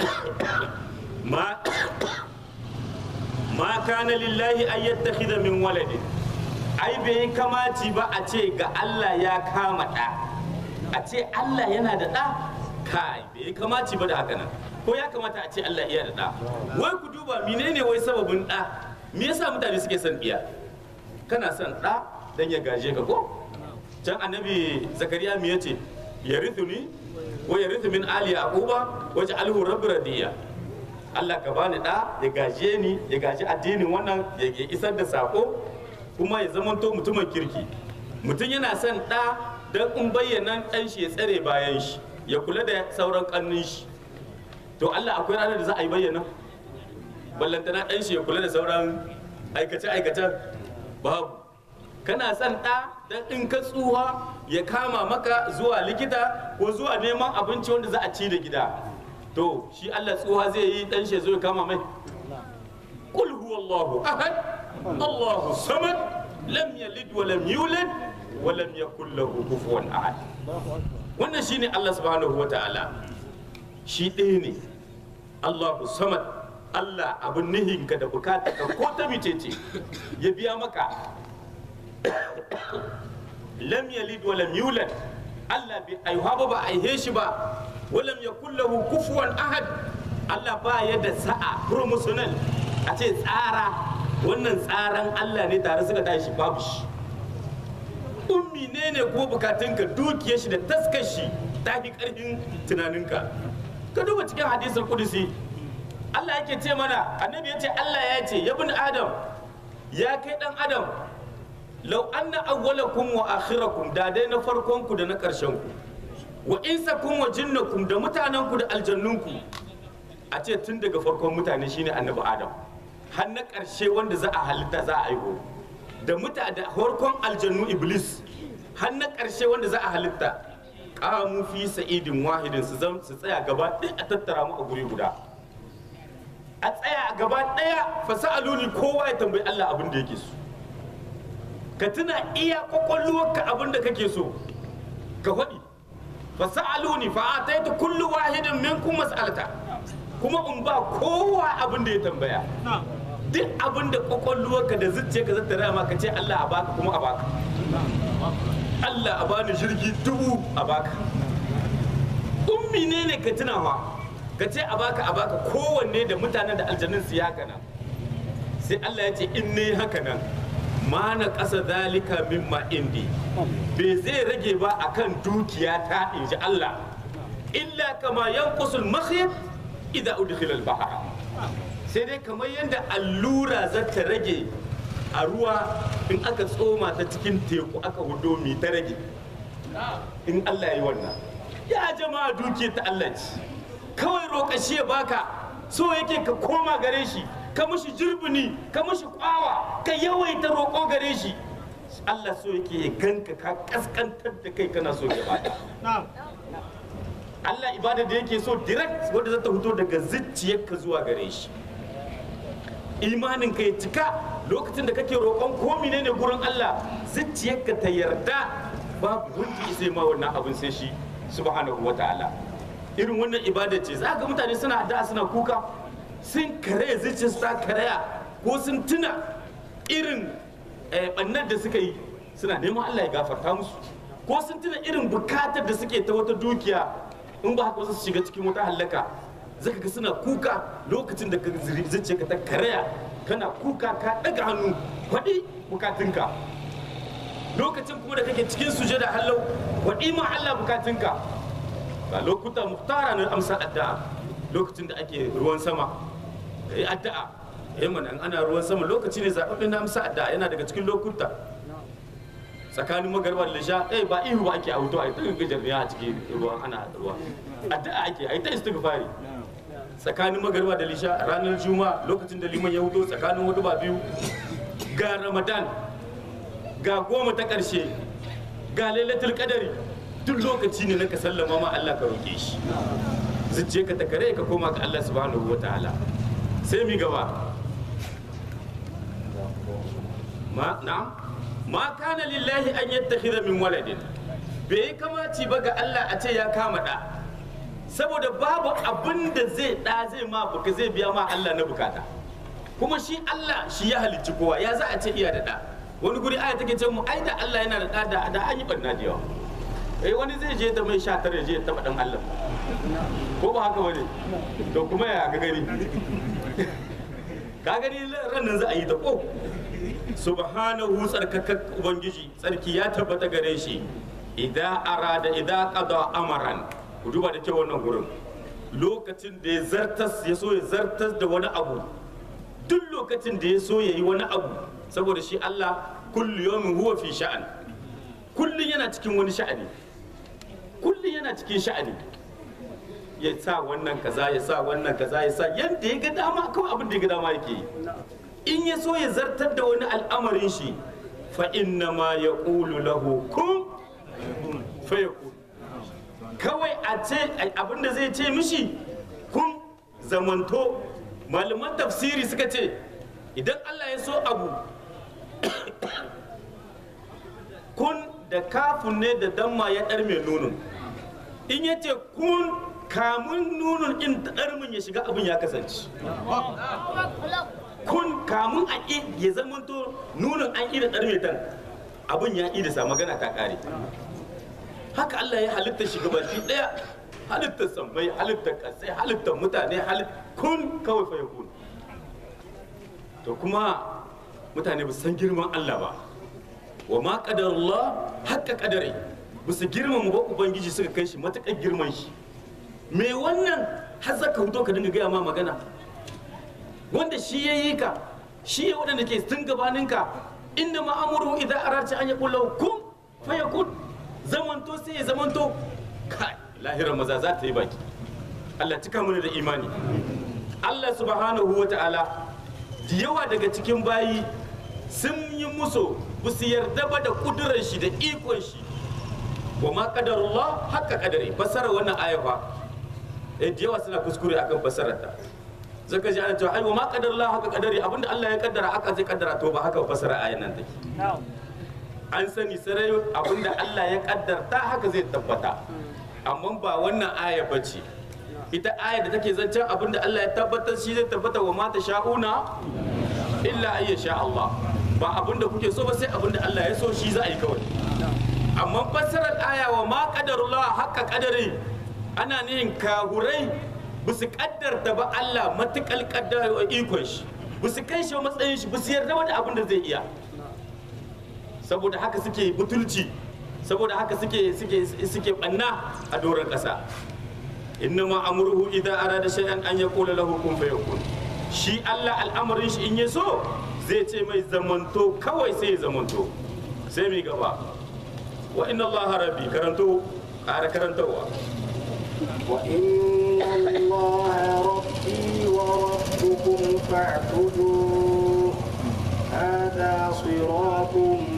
ma kana lillahi an yattakhidha min waladin ai bai kamaci ba a ce ga Allah ya kama ɗa a ce Allah yana da ɗa kai bai kamaci ba da haka nan ko ya kamata a ce Allah iya da ɗa wai ku duba menene wai sababin ɗa me yasa mutane suke son ɗiya kana son ɗa dan ya gaje ka ko can annabi zakariya me yace yarithuni wa yarithu min ali yaquba waje alhu rabbi radiya Allah ka bani ɗa ya gaje ni ya gaji addinin wannan ya isar da sako kuma ya zamanto mutumin kirki mutum yana son ɗa don in bayyana ɗan shi ya tsare bayan shi ya kula da sauran ƙannin shi to Allah akwai ranar da za a yi bayyana ballantana ɗan shi ya kula da sauran aikace-aikacen babu kana son ɗa don in ka tsuha ya kama maka zuwa likita ko zuwa neman abinci wanda za a ci da gida to shi Allah tsuha zai yi ɗan shi ya zo ya kama mai kul huwallahu ahad Allahu samad lam yalid wa lam yulad wa lam yakul lahu kufuwan ahad wannan shine Allah subhanahu wa ta'ala shi ɗaya ne Allahu samad Allah abin nihinka da bukata ka ko ta micece ya biya maka lam yalid wa lam yulad Allah bai aihuwa ba ba aihe shi ba wa lam yakul lahu kufuwan ahad Allah ba ya da sa'a promotional a ce tsara wannan tsaran Allah ne tare suka tashi babu shi ummi ne ne kuma bukatunka dukiyar shi da taskar shi ta fi karfin tunaninka ka duba cikin hadisul kudusi Allah yake ce mana annabi ya ce Allah ya ce ya bin adam ya kai dan adam lau anna awwalakum wa akhirakum da dai na farkon ku da na karshen ku wa insakum wa jinnakum da mutanen ku da aljannun ku a ce tun daga farkon mutane shine annabi adam har na karshe wanda za a halitta za a aiho da muta da farkon aljannu iblis har na karshe wanda za a halitta qamu fi sa'idin wahidin su zam su tsaya gaba ɗaya a tattara mu a guri guda a tsaya a gaba ɗaya fasa'aluni kowa ya tambayi Allah abin da yake so ka tuna iya kwakwalwarka abin da kake so ka faɗi fasa'aluni fa ataitu kullu wahidin minkum mas'alata kuma in ba kowa abin da ya tambaya duk abin da kwakwalwarka da zuciyarka zata rama ka ce Allah a baka kuma a baka Allah a bani jirgi dubu a baka ummi ne ne ka tunawa ka ce a baka a baka kowanne da mutanen da aljanun su ya gana sai Allah ya ce in ne haka nan ma na ƙasa zalika mimma indi bai zai rage ba akan dukiya ta inji Allah illa kama yanqusul makhyat idza udkhila al-bahr sai dai kamar yadda allura za ta rage a ruwa in aka tsoma ta cikin teku aka hudo mi ta rage in Allah ya yi wannan ya jama'a dukiya ta Allah ce kawai roƙa shi ya baka so yake ka koma gare shi ka mushi jirbini ka mushi kwawa ka yawaita roƙo gare shi Allah so yake ya ganka ka kaskantar da kai kana so ya baka Allah ibada da yake so direct wanda za ta fito daga zuciyarka zuwa gare shi imanin ka ya cika lokacin da kake roƙon ko ne gurin Allah zuciyarka ta yarda babu wanda ya sai ma wannan abin sai shi subhanahu wa ta'ala irin wannan ibada ce za ga mutane suna da suna kuka sun karaya zuciyarsu ta karaya ko sun tuna irin bannar da suka yi suna neman Allah ya gafarta musu ko sun tuna irin bukatar da suke ta wata dukiya in ba haka su shiga cikin wata hallaka zaka ga suna kuka lokacin da zuciyarka ta karaya kana kuka ka daga hannu faɗi bukatunka lokacin kuma da kake cikin sujada hallau waɗi ma Allah bukatunka ga lokuta muhtara na amsa addu'a lokacin da ake ruwan sama ka yi addu'a eh mana in ana ruwan sama lokaci ne zaɓaɓɓen na amsa addu'a yana daga cikin lokuta tsakanin magarba da lisha eh ba ihu ba ake a wuto a ta gajar ne a cikin ruwan ana ruwa addu'a ake a yi ta istighfari tsakanin magarba da lisha ranar juma'a lokacin da liman ya hudo tsakanin hudu ba biyu ga ramadan ga goma ta ƙarshe ga lailatul qadari duk lokaci ne na ka sallama ma Allah ka roke shi zuciye ka ta kare ka koma ga Allah subhanahu wa ta'ala sai mi gaba ma na'am ma kana lillahi an yattakhidha min waladin bai kamaci ba ga Allah a ce ya kama da saboda babu abin da zai da zai ma baka zai biya ma Allah na bukata kuma shi Allah shi ya halicci kowa ya za a ce iya da da wani guri aya take ce mu ai da Allah yana da da da an yi barna da yawa eh wani zai je da mai sha tare je ya taba dan Allah ko ba haka bane to kuma ya ga gani ka gani ranan za a yi ta ko subhanahu tsarkakak ubangiji tsarki ya tabbata gare shi idan arada idan qada amaran ku duba da kyau wannan gurin lokacin da ya zartas ya so ya zartas da wani abu duk lokacin da ya so ya yi wani abu saboda shi Allah kullu yawmin huwa fi sha'an kullun yana cikin wani sha'ani kullun yana cikin sha'ani ya sa wannan kaza ya sa wannan kaza ya sa yadda ya ga dama kawai abin da ya ga dama yake yi in ya so ya zartar da wani al'amarin shi fa inna ma ya ƙulu lahu kun fa ya kawai a ce abin da zai ce mishi kun zamanto malaman tafsiri suka ce idan Allah ya so abu kun da kafin ne da damma ya ɗar mai nunun in ya ce kun kamun nunun in ɗarmin ya shiga abin ya kasance kun kamun a ƙi ya zamanto nunin an ƙi da ɗarmetan abin ya ƙi da sa magana ta ƙare haka Allah ya halitta shi gabaki ɗaya halittar sammai halittar ƙasai halittar mutane kun kawai fa kun to kuma mutane ba san girman Allah ba wa ma qadarullah haqqa qadari ba su girmama ba ubangiji suka kai shi matuƙar girman shi me wannan har zaka huto ka dinga gaya ma magana wanda shi ya yi ka shi ya waɗanda ke tun gabaninka inda ma'amuru idan ararci an ya ƙulla kun faya kun zamanto sai ya zamanto kai lahirar maza za ta yi baki Allah cika mana da imani Allah subhanahu wa ta'ala da yawa daga cikin bayi sun yi muso ba su yarda ba da kudurar shi da ikon shi wa ma qadarullah haka kadari fasara wannan aya fa eh da yawa suna kuskure akan fasarar ta zaka ji ana cewa ai wa ma qadarullah haka kadari abinda Allah ya kaddara haka zai kaddara to ba haka fasara ayan nan take an sani sarai abinda Allah ya kaddarta haka zai tabbata amma ba wannan aya bace ita aya da take zancen abinda Allah ya tabbatar shi zai tabbata wa mata sha'una illa ayya sha Allah ba abinda kuke so ba sai abinda Allah ya so shi za a yi kawai amma fassarar aya wa ma qadarullah haqqa qadari ana nihin kahurai ba su kaddarta ba Allah matukal kaddara ikon shi ba su kai shi matsayin shi ba su yarda da abin da zai iya saboda haka suke butulci saboda haka suke suke suke banna a doron kasa innama amruhu idza arada shay'an an yaqula lahu kun fayakun shi Allah al'amarin shi in ya so zai ce mai zamanto kawai sai ya zamanto sai mai gaba wa inna Allah rabbi karanto ƙara karantarwa وإن الله ربي وربكم فاعبدوه هذا صراط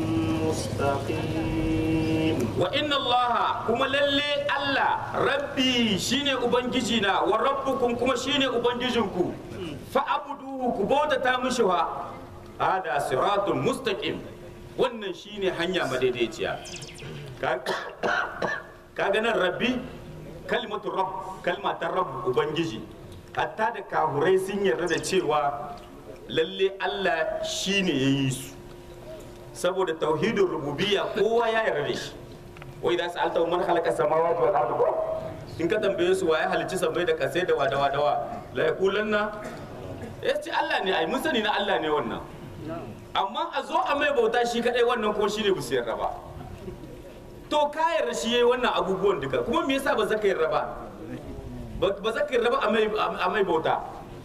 مستقيم wa inna Allah kuma lalle Allah rabbi shine ubangiji na wa rabbukum kuma shine ubangijinku fa abuduhu ku bautata mishi wa hada siratun mustaqim wannan shine hanya madaidaiciya Ka- kaga nan rabbi kalmatu rabb kalma ta rabb ubangiji hatta da kahurai sun yarda da cewa lalle Allah shine yayi su saboda tauhidin rububiyya kowa ya yarda da shi wai da su alta man halaka samawati wal ardi in ka tambaye su waye halicci sammai da kasai da wadawa dawa la yaqulanna yace Allah ne ai mun sani na Allah ne wannan amma a zo a mai bauta shi kadai wannan ko shine bu yarda ba to ka yarda shi yayi wannan abubuwan duka kuma me yasa ba za ka yarda ba ba ba za ka yarda ba a mai a mai bauta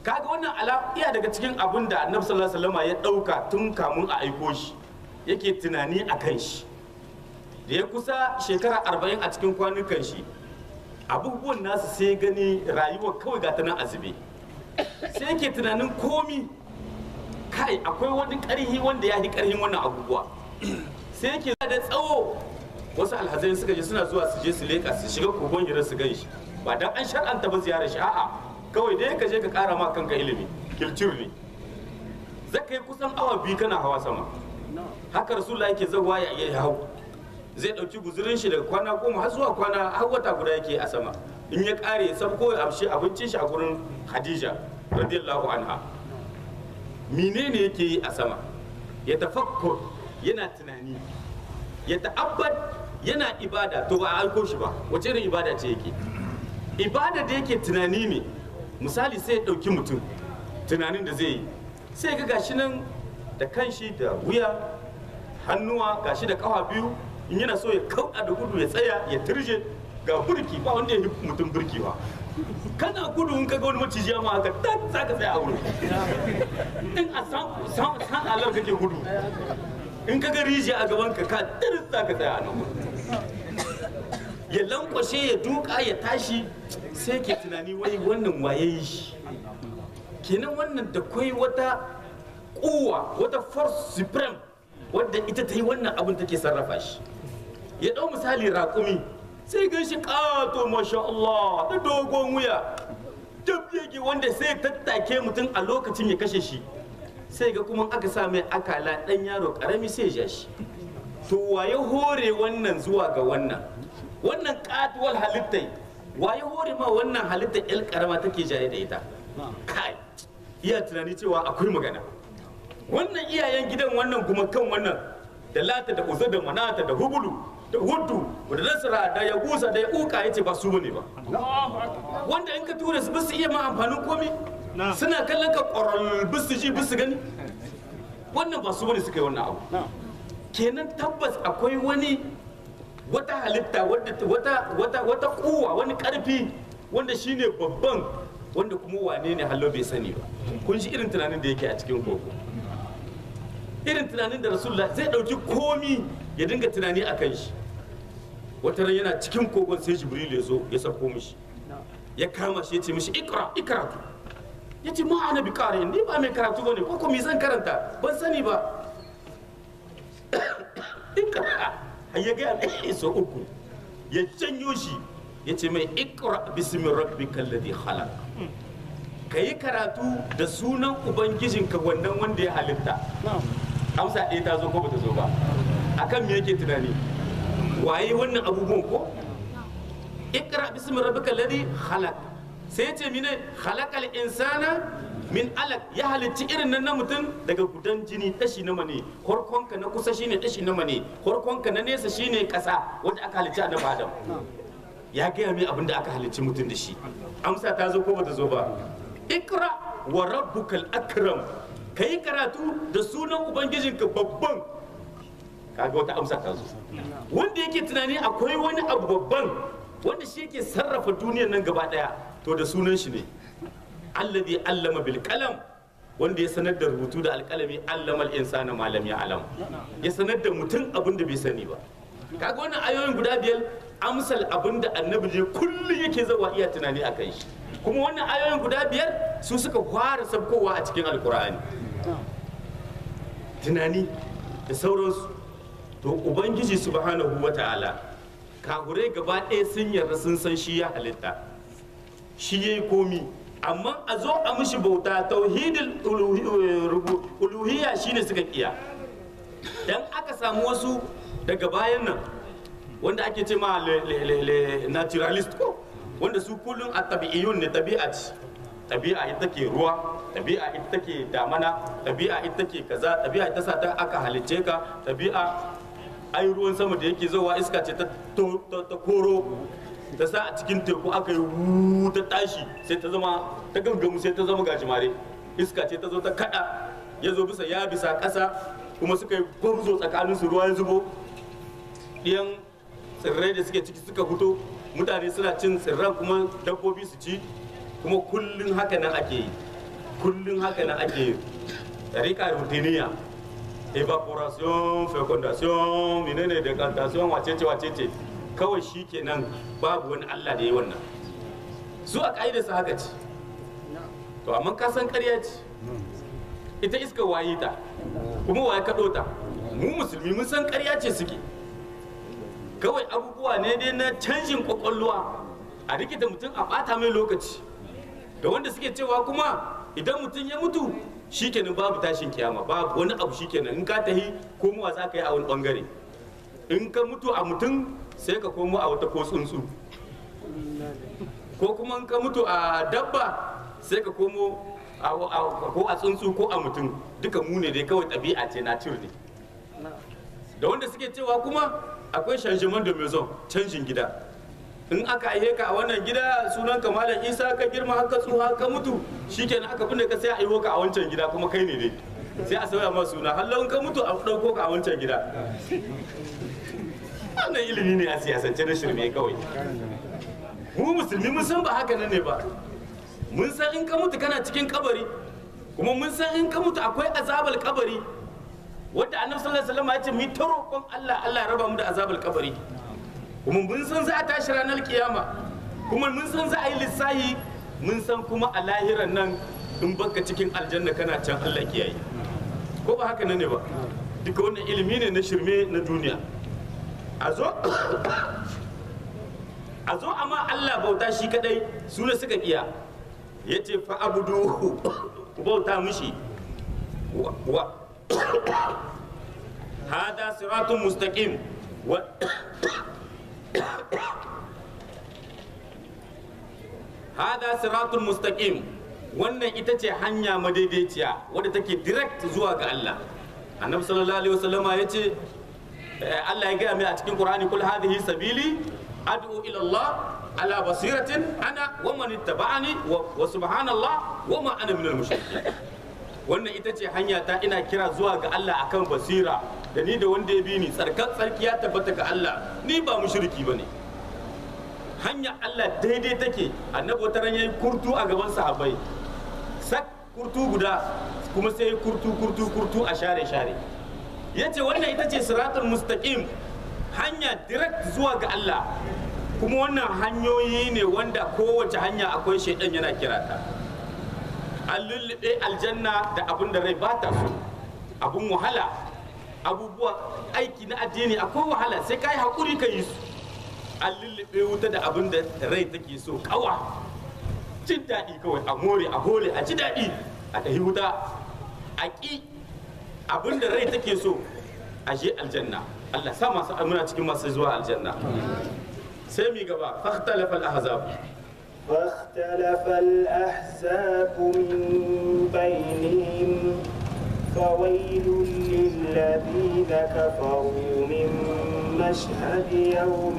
kaga wannan ala iya daga cikin abin da annabi sallallahu alaihi wasallam ya dauka tun kamun a aiko shi yake tunani a kan shi da ya kusa shekara arba'in a cikin kwanukan shi abubuwan nasu sai gani rayuwa kawai ga ta nan azube sai yake tunanin komi kai akwai wani karhi wanda ya yi karhin wannan abubuwa sai yake da tsawo wasu alhazai suka je suna zuwa su je su leka su shiga kogon hira su gan shi ba dan an shar'anta ba ziyarar shi a'a kawai dai ka je ka kara ma kanka ilimi kiltur ne zaka yi kusan awa biyu kana hawa sama haka rasulullah yake zawa ya iya hau zai dauki guzurin shi daga kwana goma har zuwa kwana har wata guda yake a sama in ya kare ya sabko ya amshi abincin shi a gurin hadija radiyallahu anha menene yake yi a sama ya tafakkur yana tunani ya ta'abbad yana ibada to ba a aiko shi ba wace irin ibada ce yake ibada da yake tunani ne misali sai ya ɗauki mutum tunanin da zai yi sai ga gashi nan da kanshi da wuya hannuwa gashi da kawa biyu in yana so ya kauɗa da gudu ya tsaya ya turje ga burki ba wanda ya yi mutum burki ba kana gudu in kaga wani maciji ma haka tak za ka tsaya a wurin in a san san alar kake gudu in kaga rijiya a gaban ka ka tiris za ka tsaya a nan ya lankwashe ya duka ya tashi sai ke tunani wai wannan waye yi shi kenan wannan da kwai wata kuwa wata force supreme wadda ita ta yi wannan abin take sarrafa shi ya ɗau misali raƙumi sai gan shi ƙato masha Allah da dogon wuya dab yake wanda sai tattake mutum a lokacin ya kashe shi sai ga kuma aka sa mai akala ɗan yaro ƙarami sai ya shi to waye hore wannan zuwa ga wannan wannan katuwar halittai waye hore ma wannan halittar yar karama take jaye da ita kai iya tunani cewa akwai magana wannan iyayen gidan wannan kuma kan wannan da lata da uza da manata da hubulu da hudu da nasara da ya gusa da ya uka ya ce ba su bane ba wanda in ka tura su bisu iya ma amfanin komi suna kallon ka ƙwarar bisu ji bisu gani wannan ba su bane suka yi wannan abu kenan tabbas akwai wani wata halitta wata wata wata kuwa wani karfi wanda shine babban wanda kuma wane ne hallo bai sani ba kun shi irin tunanin da yake a cikin koko irin tunanin da rasulullah zai dauki komi ya dinga tunani a kan shi wata ran yana cikin kogon sai jibril ya zo ya sako mishi ya kama shi ya ce mishi ikra ikratu ya ce ma ana bi kare ni ba mai karatu bane ko me zan karanta ban sani ba ikra har ya gaya mai so uku ya janyo shi ya ce mai ikra bismi rabbikal ladhi khalaq ka yi karatu da sunan ubangijinka wannan wanda ya halitta amsa ɗaya ta zo ko bata zo ba akan me yake tunani waye wannan abubuwan ko ikra bismi rabbikal ladhi khalaq sai ya ce mine khalaqal insana min alak ya halicci irin nan na mutum daga gudan jini tashi na mane horkonka na kusa shine tashi na mane horkonka na nesa shine kasa wanda aka halicci annabi adam ya gaya mai abin da aka halicci mutum da shi amsa ta zo ko bata zo ba ikra wa rabbukal akram kai karatu da sunan ubangijinka babban kaga wata amsa ta zo wanda yake tunani akwai wani abu babban wanda shi yake sarrafa duniyar nan gaba daya to da sunan shi ne alladhi allama bil qalam wanda ya sanar da rubutu da alkalami allama al-insana ma lam ya'lam ya sanar da mutum abin da bai sani ba kaga wannan ayoyin guda biyar amsal abin da annabi ne kullum yake zawa iya tunani a kan shi kuma wannan ayoyin guda biyar su suka fara sabkowa a cikin alkur'ani tunani da sauransu to ubangiji subhanahu wata'ala kagurai gaba ɗaya sun yarda sun san shi ya halitta shi ya yi komi amma a zo a mishi bauta tauhidul uluhiyya shine suka kiya dan aka samu wasu daga bayan nan wanda ake ce ma naturalist ko wanda su kullum a tabi'iyun ne tabi'a ce tabi'a ita ke ruwa tabi'a ita ke damana tabi'a ita ke kaza tabi'a ita sa ta aka halicce ka tabi'a ai ruwan sama da yake zowa iska ce ta koro ta sa a cikin teku aka yi ta tashi sai ta zama ta gangamu sai ta zama gajimare iska ce ta zo ta kada ya zo bisa ya bisa ƙasa kuma suka yi gwamzo tsakanin su ruwa ya zubo ɗiyan tsirrai da suke ciki suka fito mutane suna cin tsirran kuma dabbobi su ci kuma kullum haka nan ake yi kullum haka na ake rika rutiniya evaporation fecundation menene decantation wacece wacece kawai shi kenan babu wani allah da ya wannan su a ƙa'idarsa haka ce to amma ka san ƙarya ce ita iska waye ta kuma waye kaɗo ta mu musulmi mun san ƙarya ce suke kawai abubuwa ne dai na canjin kwakwalwa a rikita mutum a ɓata mai lokaci da wanda suke cewa kuma idan mutum ya mutu shikenan babu tashin kiyama babu wani abu shikenan in ka tahi komowa za ka yi a wani bangare in ka mutu a mutum sai ka komo a wata ko tsuntsu ko kuma in ka mutu a dabba sai ka komo ko a tsuntsu ko a mutum duka mu ne dai kawai ɗabi'a ce na ne da wanda suke cewa kuma akwai changement de maison canjin gida in aka aihe ka a wannan gida sunan ka malam isa ka girma haka tsuha ka mutu shikenan aka binne ka sai a aiho ka a wancan gida kuma kai ne dai sai a sauya ma suna hallo in ka mutu a ɗauko ka a wancan gida wannan ilimi ne a siyasance na shirme kawai mu musulmi mun san ba haka nan ne ba mun san in ka mutu kana cikin kabari kuma mun san in ka mutu akwai azabal kabari wadda annabi sallallahu alaihi wasallam ya ce mu ta roƙon Allah Allah ya raba mu da azabal kabari kuma mun san za a tashi ranar kiyama kuma mun san za a yi lissahi mun san kuma a lahiran nan in baka cikin aljanna kana can Allah kiyaye ko ba haka nan ne ba duka wannan ilimi ne na shirme na duniya a zo a zo amma Allah bauta shi kadai su ne suka kiya ya ce fa abudu ku bauta mishi wa hada siratun mustaqim wa hada siratun mustaqim wannan ita ce hanya madaidaiciya wadda take direct zuwa ga Allah annabi sallallahu alaihi wasallama ya ce Allah ya gaya mai a cikin Qur'ani kul hadhihi sabili ad'u ila Allah ala basiratin ana wa man ittaba'ani wa subhanallah wa ma ana minal mushrikin wannan ita ce hanya ta ina kira zuwa ga Allah akan basira da ni da wanda ya bi ni tsarkan tsarki ya tabbata ga Allah ni ba mushriki bane hanya Allah daidai take annabi wata ran yayi kurtu a gaban sahabbai sak kurtu guda kuma sai kurtu kurtu kurtu a share share yace wannan ita ce siratul mustaqim hanya direct zuwa ga Allah kuma wannan hanyoyi ne wanda kowace hanya akwai shaidan yana kira ta an lullube aljanna da abin da rai ba ta so abun wahala abubuwa aiki na addini akwai wahala sai ka yi haƙuri ka yi su an lullube wuta da abin da rai take so kawa jin daɗi kawai a more a hole a ji daɗi a tahi wuta a ƙi abin da rai take so a je aljanna Allah sa masu amina cikin masu zuwa aljanna sai mi gaba fahtalafa al-ahzab فاختلف الأحزاب من بينهم فويل للذين كفروا من مشهد يوم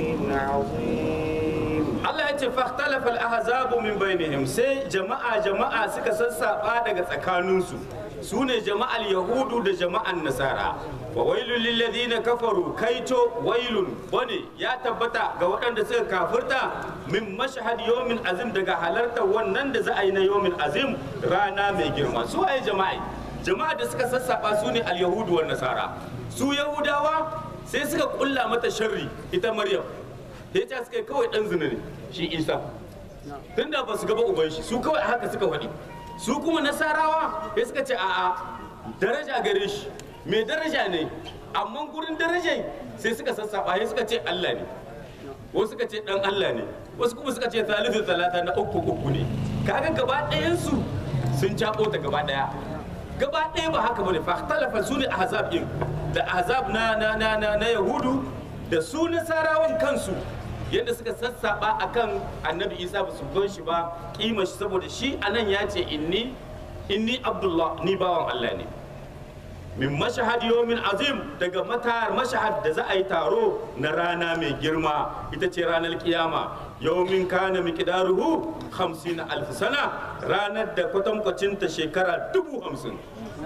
عظيم Allah ya ce fahtalafa al-ahzab min bainihim sai jama'a jama'a suka sassaba daga tsakaninsu su ne jama'al yahudu da jama'an nasara wa wailul lil ladina kafaru kaito wailun bane ya tabbata ga waɗanda suka kafirta min mashhad yawmin azim daga halartar wannan da za a yi na yawmin azim rana mai girma su waye jama'a jama'a da suka sassaba su ne al yahudu wan nasara su yahudawa sai suka kulla mata sharri ita maryam sai ta suka kawai dan zina ne shi isa tunda ba su gaba uban shi su kawai haka suka faɗi su kuma nasarawa sai suka ce a'a daraja gare shi mai daraja ne amma gurin darajai sai suka sassaba sai suka ce Allah ne wasu suka ce dan Allah ne wasu kuma suka ce thalithu talata na uku uku ne kaga gaba ɗayan su sun cabo ta gaba ɗaya gaba ɗaya ba haka bane fa talafa su ne ahzab din da ahzab na na na na, na yahudu da su nasarawan kansu yadda suka sassaba akan annabi isa ba su gan shi ba kima shi saboda shi anan ya ce inni inni abdullah ni bawan allah ne min mashahad yawmin azim daga matar mashahad da za a yi taro na rana mai girma ita ce ranar kiyama yawmin kana miqdaruhu 50 alf sana ranar da kwatankwacinta shekara dubu hamsin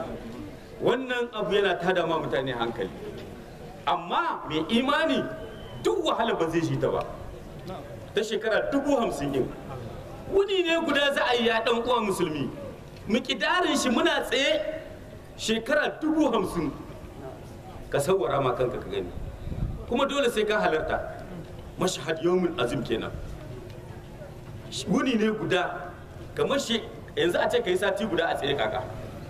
wannan abu yana tada ma mutane hankali amma mai imani duk wahala ba zai shi ta ba ta shekara dubu hamsin yin wuni ne guda za a yi ya dan uwa musulmi mikidarin shi muna tsaye shekara dubu hamsin ka sauwara ma kanka ka gani kuma dole sai ka halarta mashahad yawmin azim kenan wuni ne guda kamar shi yanzu a ce ka yi sati guda a tsaye kaka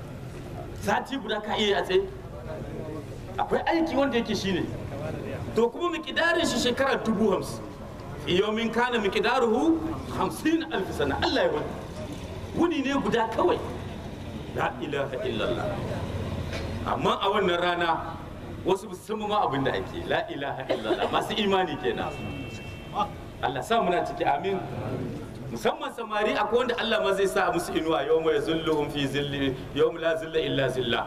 sati guda ka iya a tsaye akwai aiki wanda yake shine to kuma mikidarin shi shekara dubu hamsin yawmin kana mikidaruhu hamsin alfi sana Allah ya wani wuni ne guda kawai la ilaha illallah amma a wannan rana wasu musamman ma abin da ake la ilaha illallah masu imani kenan Allah sa muna ciki amin musamman samari akwai wanda Allah ma zai sa musu inuwa yau mai zulluhum fi zilli yau la zilla illa zilla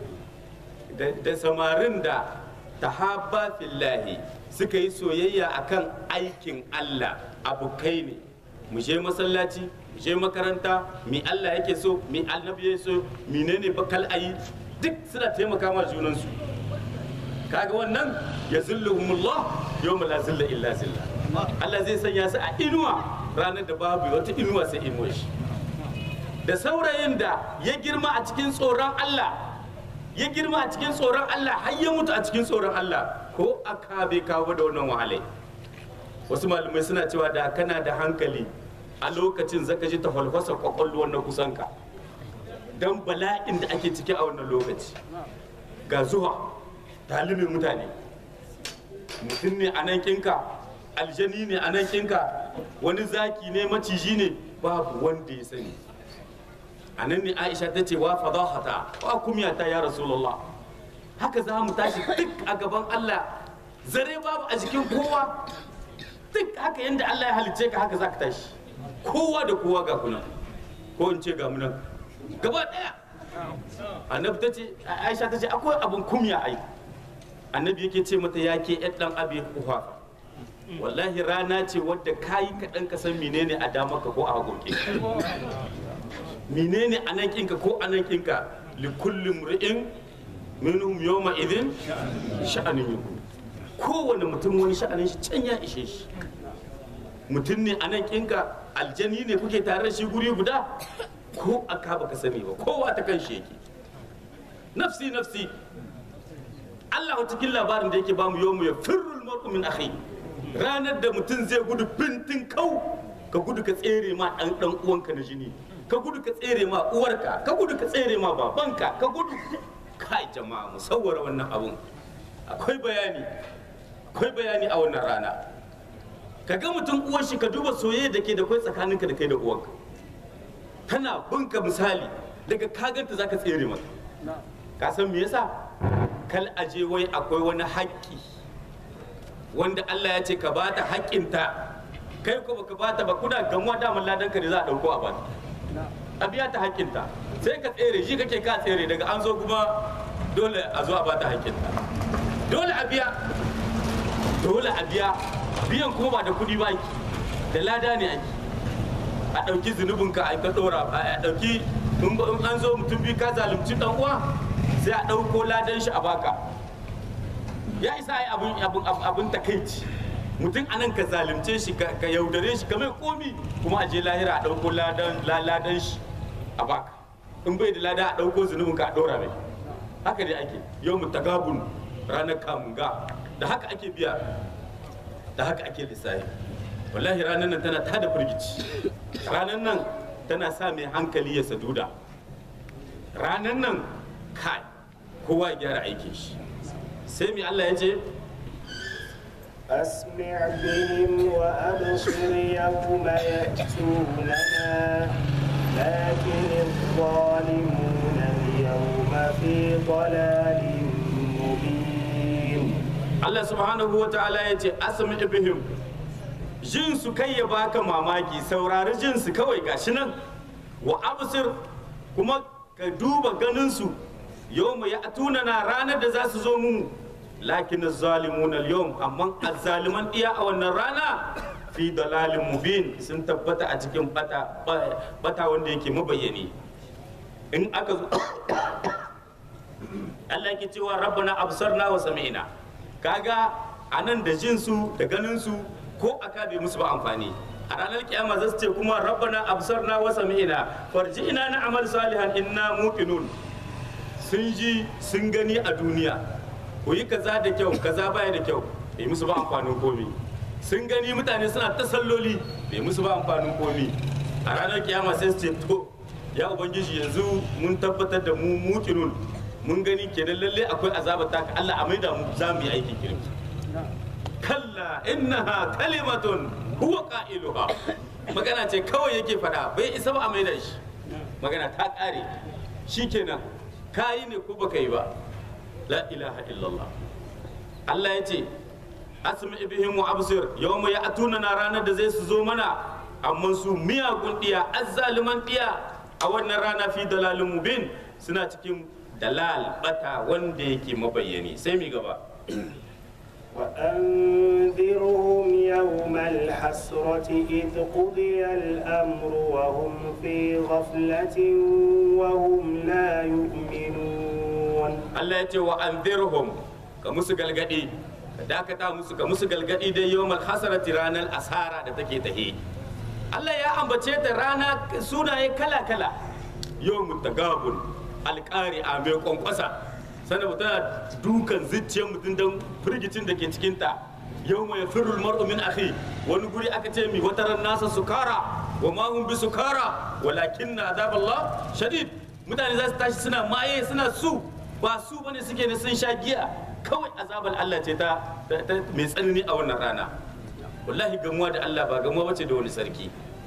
da samarin da tahabba fillahi suka yi soyayya akan aikin Allah abokai ne mu je masallaci mu je makaranta mi Allah yake so mi annabi yake so menene bakal ayi duk suna taimaka ma junansu kaga wannan ya zilluhumullah yawma la zilla illa zilla Allah zai sanya su a inuwa ranar da babu wata inuwa sai inuwa shi da saurayin da ya girma a cikin tsoron Allah ya girma a cikin tsoron Allah har ya mutu a cikin tsoron Allah ko aka bai kawo da wannan wahalai wasu malamai suna cewa da kana da hankali a lokacin zaka ji tafalfasa kwakwalwar na kusanka don bala'in da ake ciki a wannan lokaci ga zuwa talibin mutane mutum ne a nan kinka aljani ne a nan kinka wani zaki ne maciji ne babu wanda ya sani a nan ne aisha ta ce wa fadahata wa kumyata ya rasulullah haka za mu tashi duk a gaban allah zare babu a jikin kowa duk haka yadda allah ya halicce ka haka za ka tashi kowa da kowa ga kuna ko in ce ga munan gaba daya annabi ta ce aisha ta ce akwai abin kumya ai annabi yake ce mata ya ke yan dan abi kuhafa wallahi rana ce wadda kayi kaɗan ka san menene a damaka ko a hagunki menene a nan kinka ko a nan kinka li kulli mri'in minhum yawma idin sha'anin yuhu kowane mutum wani sha'anin shi can ya ishe shi mutum ne a nan kinka aljani ne kuke tare da shi guri guda ko aka baka sani ba kowa ta kan shi yake nafsi nafsi Allah cikin labarin da yake bamu yau mu ya firrul mar'u min akhi ranar da mutum zai gudu fintin kau ka gudu ka tsere ma dan dan uwanka na jini ka gudu ka tsere ma uwarka ka gudu ka tsere ma babanka ka gudu kai jama'a mu sawwara wannan abun akwai bayani akwai bayani a wannan rana ka ga mutum uwar shi ka duba soyayya da ke da kai tsakaninka da kai da uwanka tana bunka misali daga kaganta zaka tsere mata ka san me yasa kal aje wai akwai wani haƙƙi wanda Allah ya ce ka bata haƙƙinta kai ko baka bata ba kuna gamuwa daman ladan ka ne za a dauko a bata a biya ta haƙƙinta sai ka tsere shi kake ka tsere daga an zo kuma dole a zo a bata haƙƙinta dole a biya dole a biya biyan kuma ba da kuɗi ba ake da lada ne ake a ɗauki zunubinka a ka ɗora a ɗauki in an zo mutum biyu ka zalunci ɗan uwa sai a ɗauko ladan shi a baka ya isa ai abin abin abin takaici mutum anan ka zalunce shi ka yaudare shi ka mai komi kuma a je lahira a ɗauko ladan ladan shi a baka in bai da lada a ɗauko zunubin ka a ɗora mai haka dai ake yau mu tagabun ranar kamunga da haka ake biya da haka ake lissafi wallahi ranar nan tana tada firgici ranar nan tana sa mai hankali ya saduda ranar nan kai kowa ya gyara aikin shi sai mai Allah ya ce أسمع بهم وأبصر يوم يأتوننا لكن الظالمون اليوم في ضلال مبين Allah subhanahu wa ta'ala ya ce asmi bihim jin su kai ya baka mamaki saurari jin su kawai gashi nan wa absir kuma ka duba ganin su yawma ya na ranar da za su zo mu lakin zalimuna al amma azzaliman iya a wannan rana fi dalalin mubin sun tabbata a cikin bata bata wanda yake mabayyani in aka zo Allah yake cewa rabbana absarna wa sami'na kaga anan da jin su da ganin su ko aka bai musu ba amfani a ranar kiyama za su ce kuma rabbana absarna wa sami'na farji'na na amal salihan inna muqinun sun ji sun gani a duniya ku yi kaza da kyau kaza baya da kyau bai musu ba amfanin komi sun gani mutane suna ta salloli bai musu ba amfanin komi a ranar kiyama sai su ce to ya ubangiji yanzu mun tabbatar da mu muqinun mun gani kenan lalle akwai azaba ta ka Allah a maida mu za mu yi aikin kirki kalla innaha kalimatun huwa qailuha magana ce kawai yake fada bai isa ba a maida shi magana ta kare shikenan kayi ne ko baka yi ba la ilaha illallah Allah ya ce asmi bihim wa absir yawma ya'tuna na ranar da zai su zo mana amma su miyagun diya azzaliman diya a wannan rana fi dalalin mubin suna cikin dalal bata wanda yake mabayyani sai mi gaba وأنذرهم يوم الحسرة إذ قضي الأمر وهم في غفلة وهم لا يؤمنون Allah ya ce wa anzirhum ka musu galgadi ka dakata musu ka musu galgadi dai yawmal hasarati ranar asara da take tahe Allah ya ambace ta rana sunaye kala kala yawmut tagabun alƙari a mai kwankwasa sannan tana dukan zuciyar mutum don firgicin da ke cikinta yau mai firul mar'u min akhi wani guri aka ce mi wata ran nasa sukara wa ma hum bi sukara walakin na azaballah shadid mutane za su tashi suna maye suna su ba su bane suke ne sun sha giya kawai azabar Allah ce ta mai tsanani a wannan rana wallahi gamuwa da Allah ba gamuwa bace da wani sarki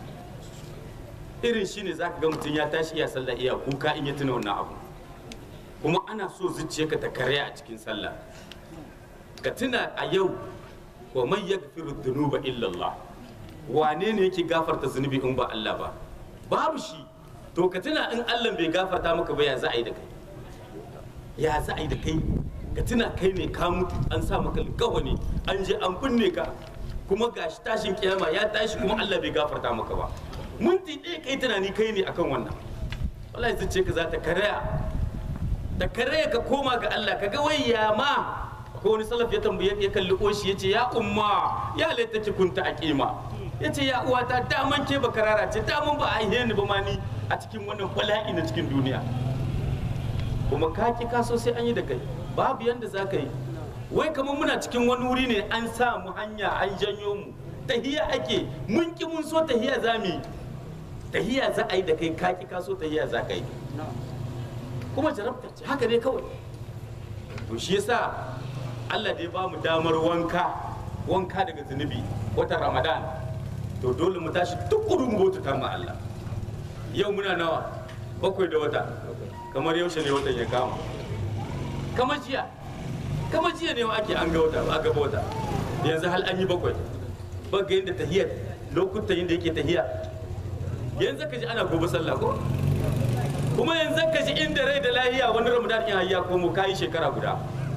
irin shine zaka ga mutum ya tashi iya sallah iya kuka in ya tuna wannan abu kuma ana so zuciyarka ta karya a cikin sallah ka tuna a yau wa man yaghfiru dhunuba illa Allah wane ne yake gafarta zunubi in ba Allah ba babu shi to ka tuna in Allah bai gafarta maka ba ya za a yi da kai ya za a yi da kai ka tuna kai ne ka mutu an sa maka alkawani an je an binne ka kuma gashi tashin kiyama ya tashi kuma Allah bai gafarta maka ba minti ɗaya kai tunani kai ne akan wannan wallahi zuciya ka za ta karaya da karaya ka koma ga Allah ka ga wai ya ma ko wani salaf ya tambaye ya kalli oshi yace ya umma ya laita ki kunta aqima yace ya uwata daman ke ba karara ce daman ba a yi ni ba ma ni a cikin wannan bala'i na cikin duniya kuma ka ki kaso sai an yi da kai babu yanda za ka yi wai kamar muna cikin wani wuri ne an sa mu hanya an janyo mu tahiya ake mun ki mun so tahiya za mu yi tahiya za a yi da kai ka ki kaso tahiya za ka yi kuma jarabta ce haka ne kawai to shi yasa Allah dai ba mu damar wanka wanka daga zunubi watan Ramadan to dole mu tashi tukuru mu bauta ma Allah yau muna nawa bakwai da wata kamar yaushe ne watan ya kama kamar jiya kamar jiya ne ake an ga wata ba ga wata yanzu hal an yi bakwai ba ga yadda tahiyar lokutan yadda yake tahiya yanzu ka ji ana gobe sallah ko kuma yanzu ka ji inda rai da lahiya wani ramadan in hayya ko mu kai shekara guda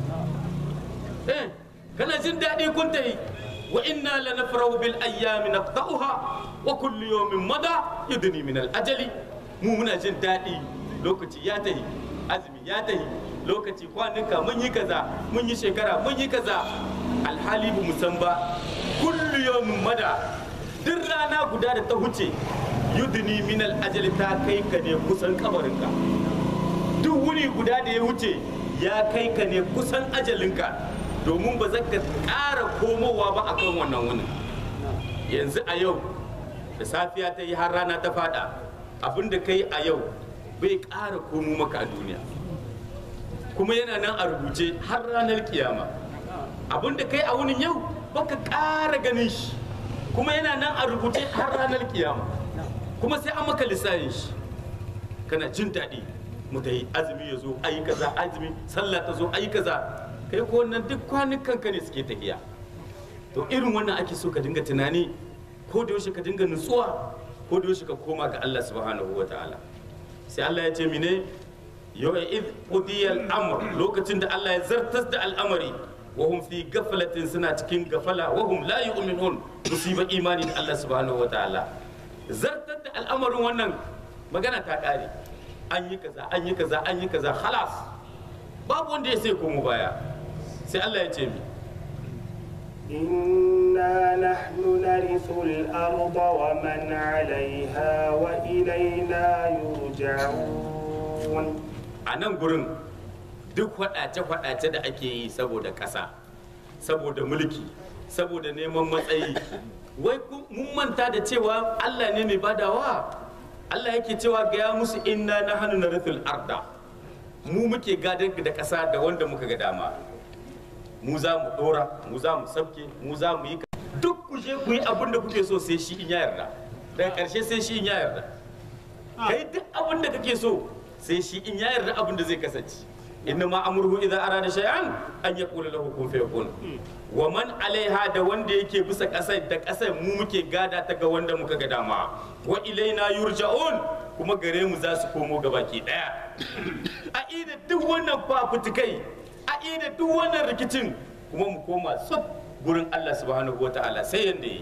eh kana jin daɗi kun tayi wa inna lanafrahu bil ayyami naqta'uha wa kullu yawmin mada yudni min al ajali mu muna jin daɗi lokaci ya tahi azumi ya tahi lokaci kwanuka mun yi kaza mun yi shekara mun yi kaza alhali bu san ba kullu yawmin mada duk rana guda da ta huce yudni min al ajali ta kai ka ne kusan kabarinka duk wuni guda da ya wuce ya kai ka ne kusan ajalinka domin ba za ka ƙara komowa ba akan wannan wunin yanzu a yau da safiya ta yi har rana ta fada abin da kai a yau bai ƙara komo maka a duniya kuma yana nan a rubuce har ranar kiyama abin da kai a wunin yau baka ƙara ganin shi kuma yana nan a rubuce har ranar kiyama kuma sai an maka lissafin shi kana jin daɗi mu ta yi azumi ya zo ayi kaza azumi sallah ta zo ayi kaza kai ko wannan duk kwanukan ka ne suke tafiya to irin wannan ake so ka dinga tunani ko da yaushe ka dinga nutsuwa ko da yaushe ka koma ga Allah subhanahu wa ta'ala sai Allah ya ce mine yau id qudiya al-amr lokacin da Allah ya zartas da al'amari wa hum fi gaflatin suna cikin gafala wa hum la yu'minun musiba imani da Allah subhanahu wa ta'ala zartar da al'amarin wannan magana ta kare an yi kaza an yi kaza an yi kaza khalas babu wanda ya sai komo baya sai Allah ya ce mi إنا نحن نرث الأرض ومن عليها وإلينا يرجعون a nan gurin duk faɗace-faɗace da ake yi saboda ƙasa saboda mulki saboda neman matsayi wai ku- mun manta da cewa allah ne mai badawa allah yake cewa gaya musu inna na hannu na rufin arda mu muke gadon da ƙasa da wanda muka ga dama mu za mu ɗora mu za mu sabke mu za mu yi ka- duk ku je ku yi abin da kuke so sai shi in ya yarda daga ƙarshe sai shi in ya yarda kai duk abin da kake so sai shi in ya yarda abin da zai kasance inna ma amruhu idza arada shay'an an yaqula lahu kun fayakun wa man alaiha da wanda yake bisa kasar da kasar mu muke gada ta ga wanda muka ga dama wa ilaina yurja'un kuma gare mu za su komo gabaki daya a ida duk wannan fafutukai a ida duk wannan rikicin kuma mu koma tsuf gurin Allah subhanahu wataala sai yanda yi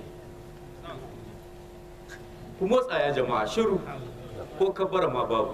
ku motsa ya jama'a shiru ko kabara ma babu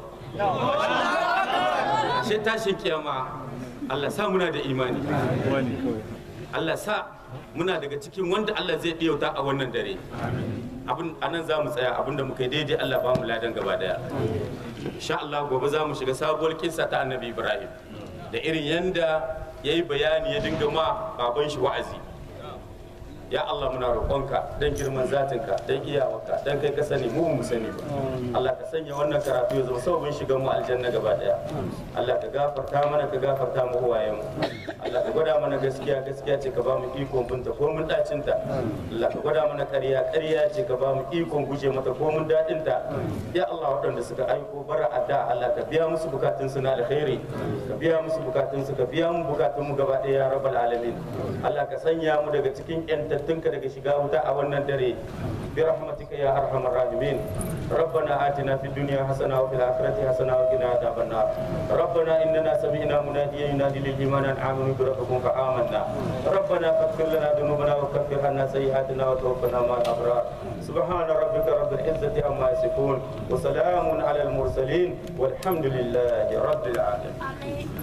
sai tashin kiyama Allah sa muna da imani Allah sa muna daga cikin wanda Allah zai ɗiyauta a wannan dare abin anan za mu tsaya abinda muka yi daidai Allah ba mu ladan gaba daya insha Allah gobe za mu shiga sabuwar kinsa ta annabi Ibrahim da irin yanda ya yi bayani ya dinga ma baban shi wa'azi ya Allah muna roƙonka don girman zatinka don iyawarka don kai ka sani mu mu sani ba Allah ka sanya wannan karatu ya zama sababin shigan mu aljanna gaba daya Allah ka gafarta mana ka gafarta mu uwayen mu Allah ka gwada mana gaskiya gaskiya ce ka ba mu ikon binta ko mun dacin ta Allah ka gwada mana ƙarya ƙarya ce ka ba mu ikon guje mata ko mun dadin ta ya Allah waɗanda suka aiko bara adda Allah ka biya musu bukatun su na alkhairi ka biya musu bukatun su ka biya mu bukatun mu gaba daya ya rabbal alamin Allah ka sanya mu daga cikin yantattunka daga shiga wuta a wannan dare bi rahmatika ya arhamar rahimin ربنا آتنا في الدنيا حسنة وفي الآخرة حسنة وقنا عذاب النار ربنا إننا سمعنا مناديا ينادي للإيمان أن آمنوا بربكم فآمنا ربنا فاغفر لنا ذنوبنا وكفر عنا سيئاتنا وتوفنا مع الأبرار سبحان ربك رب العزة عما يصفون وسلام على المرسلين والحمد لله رب العالمين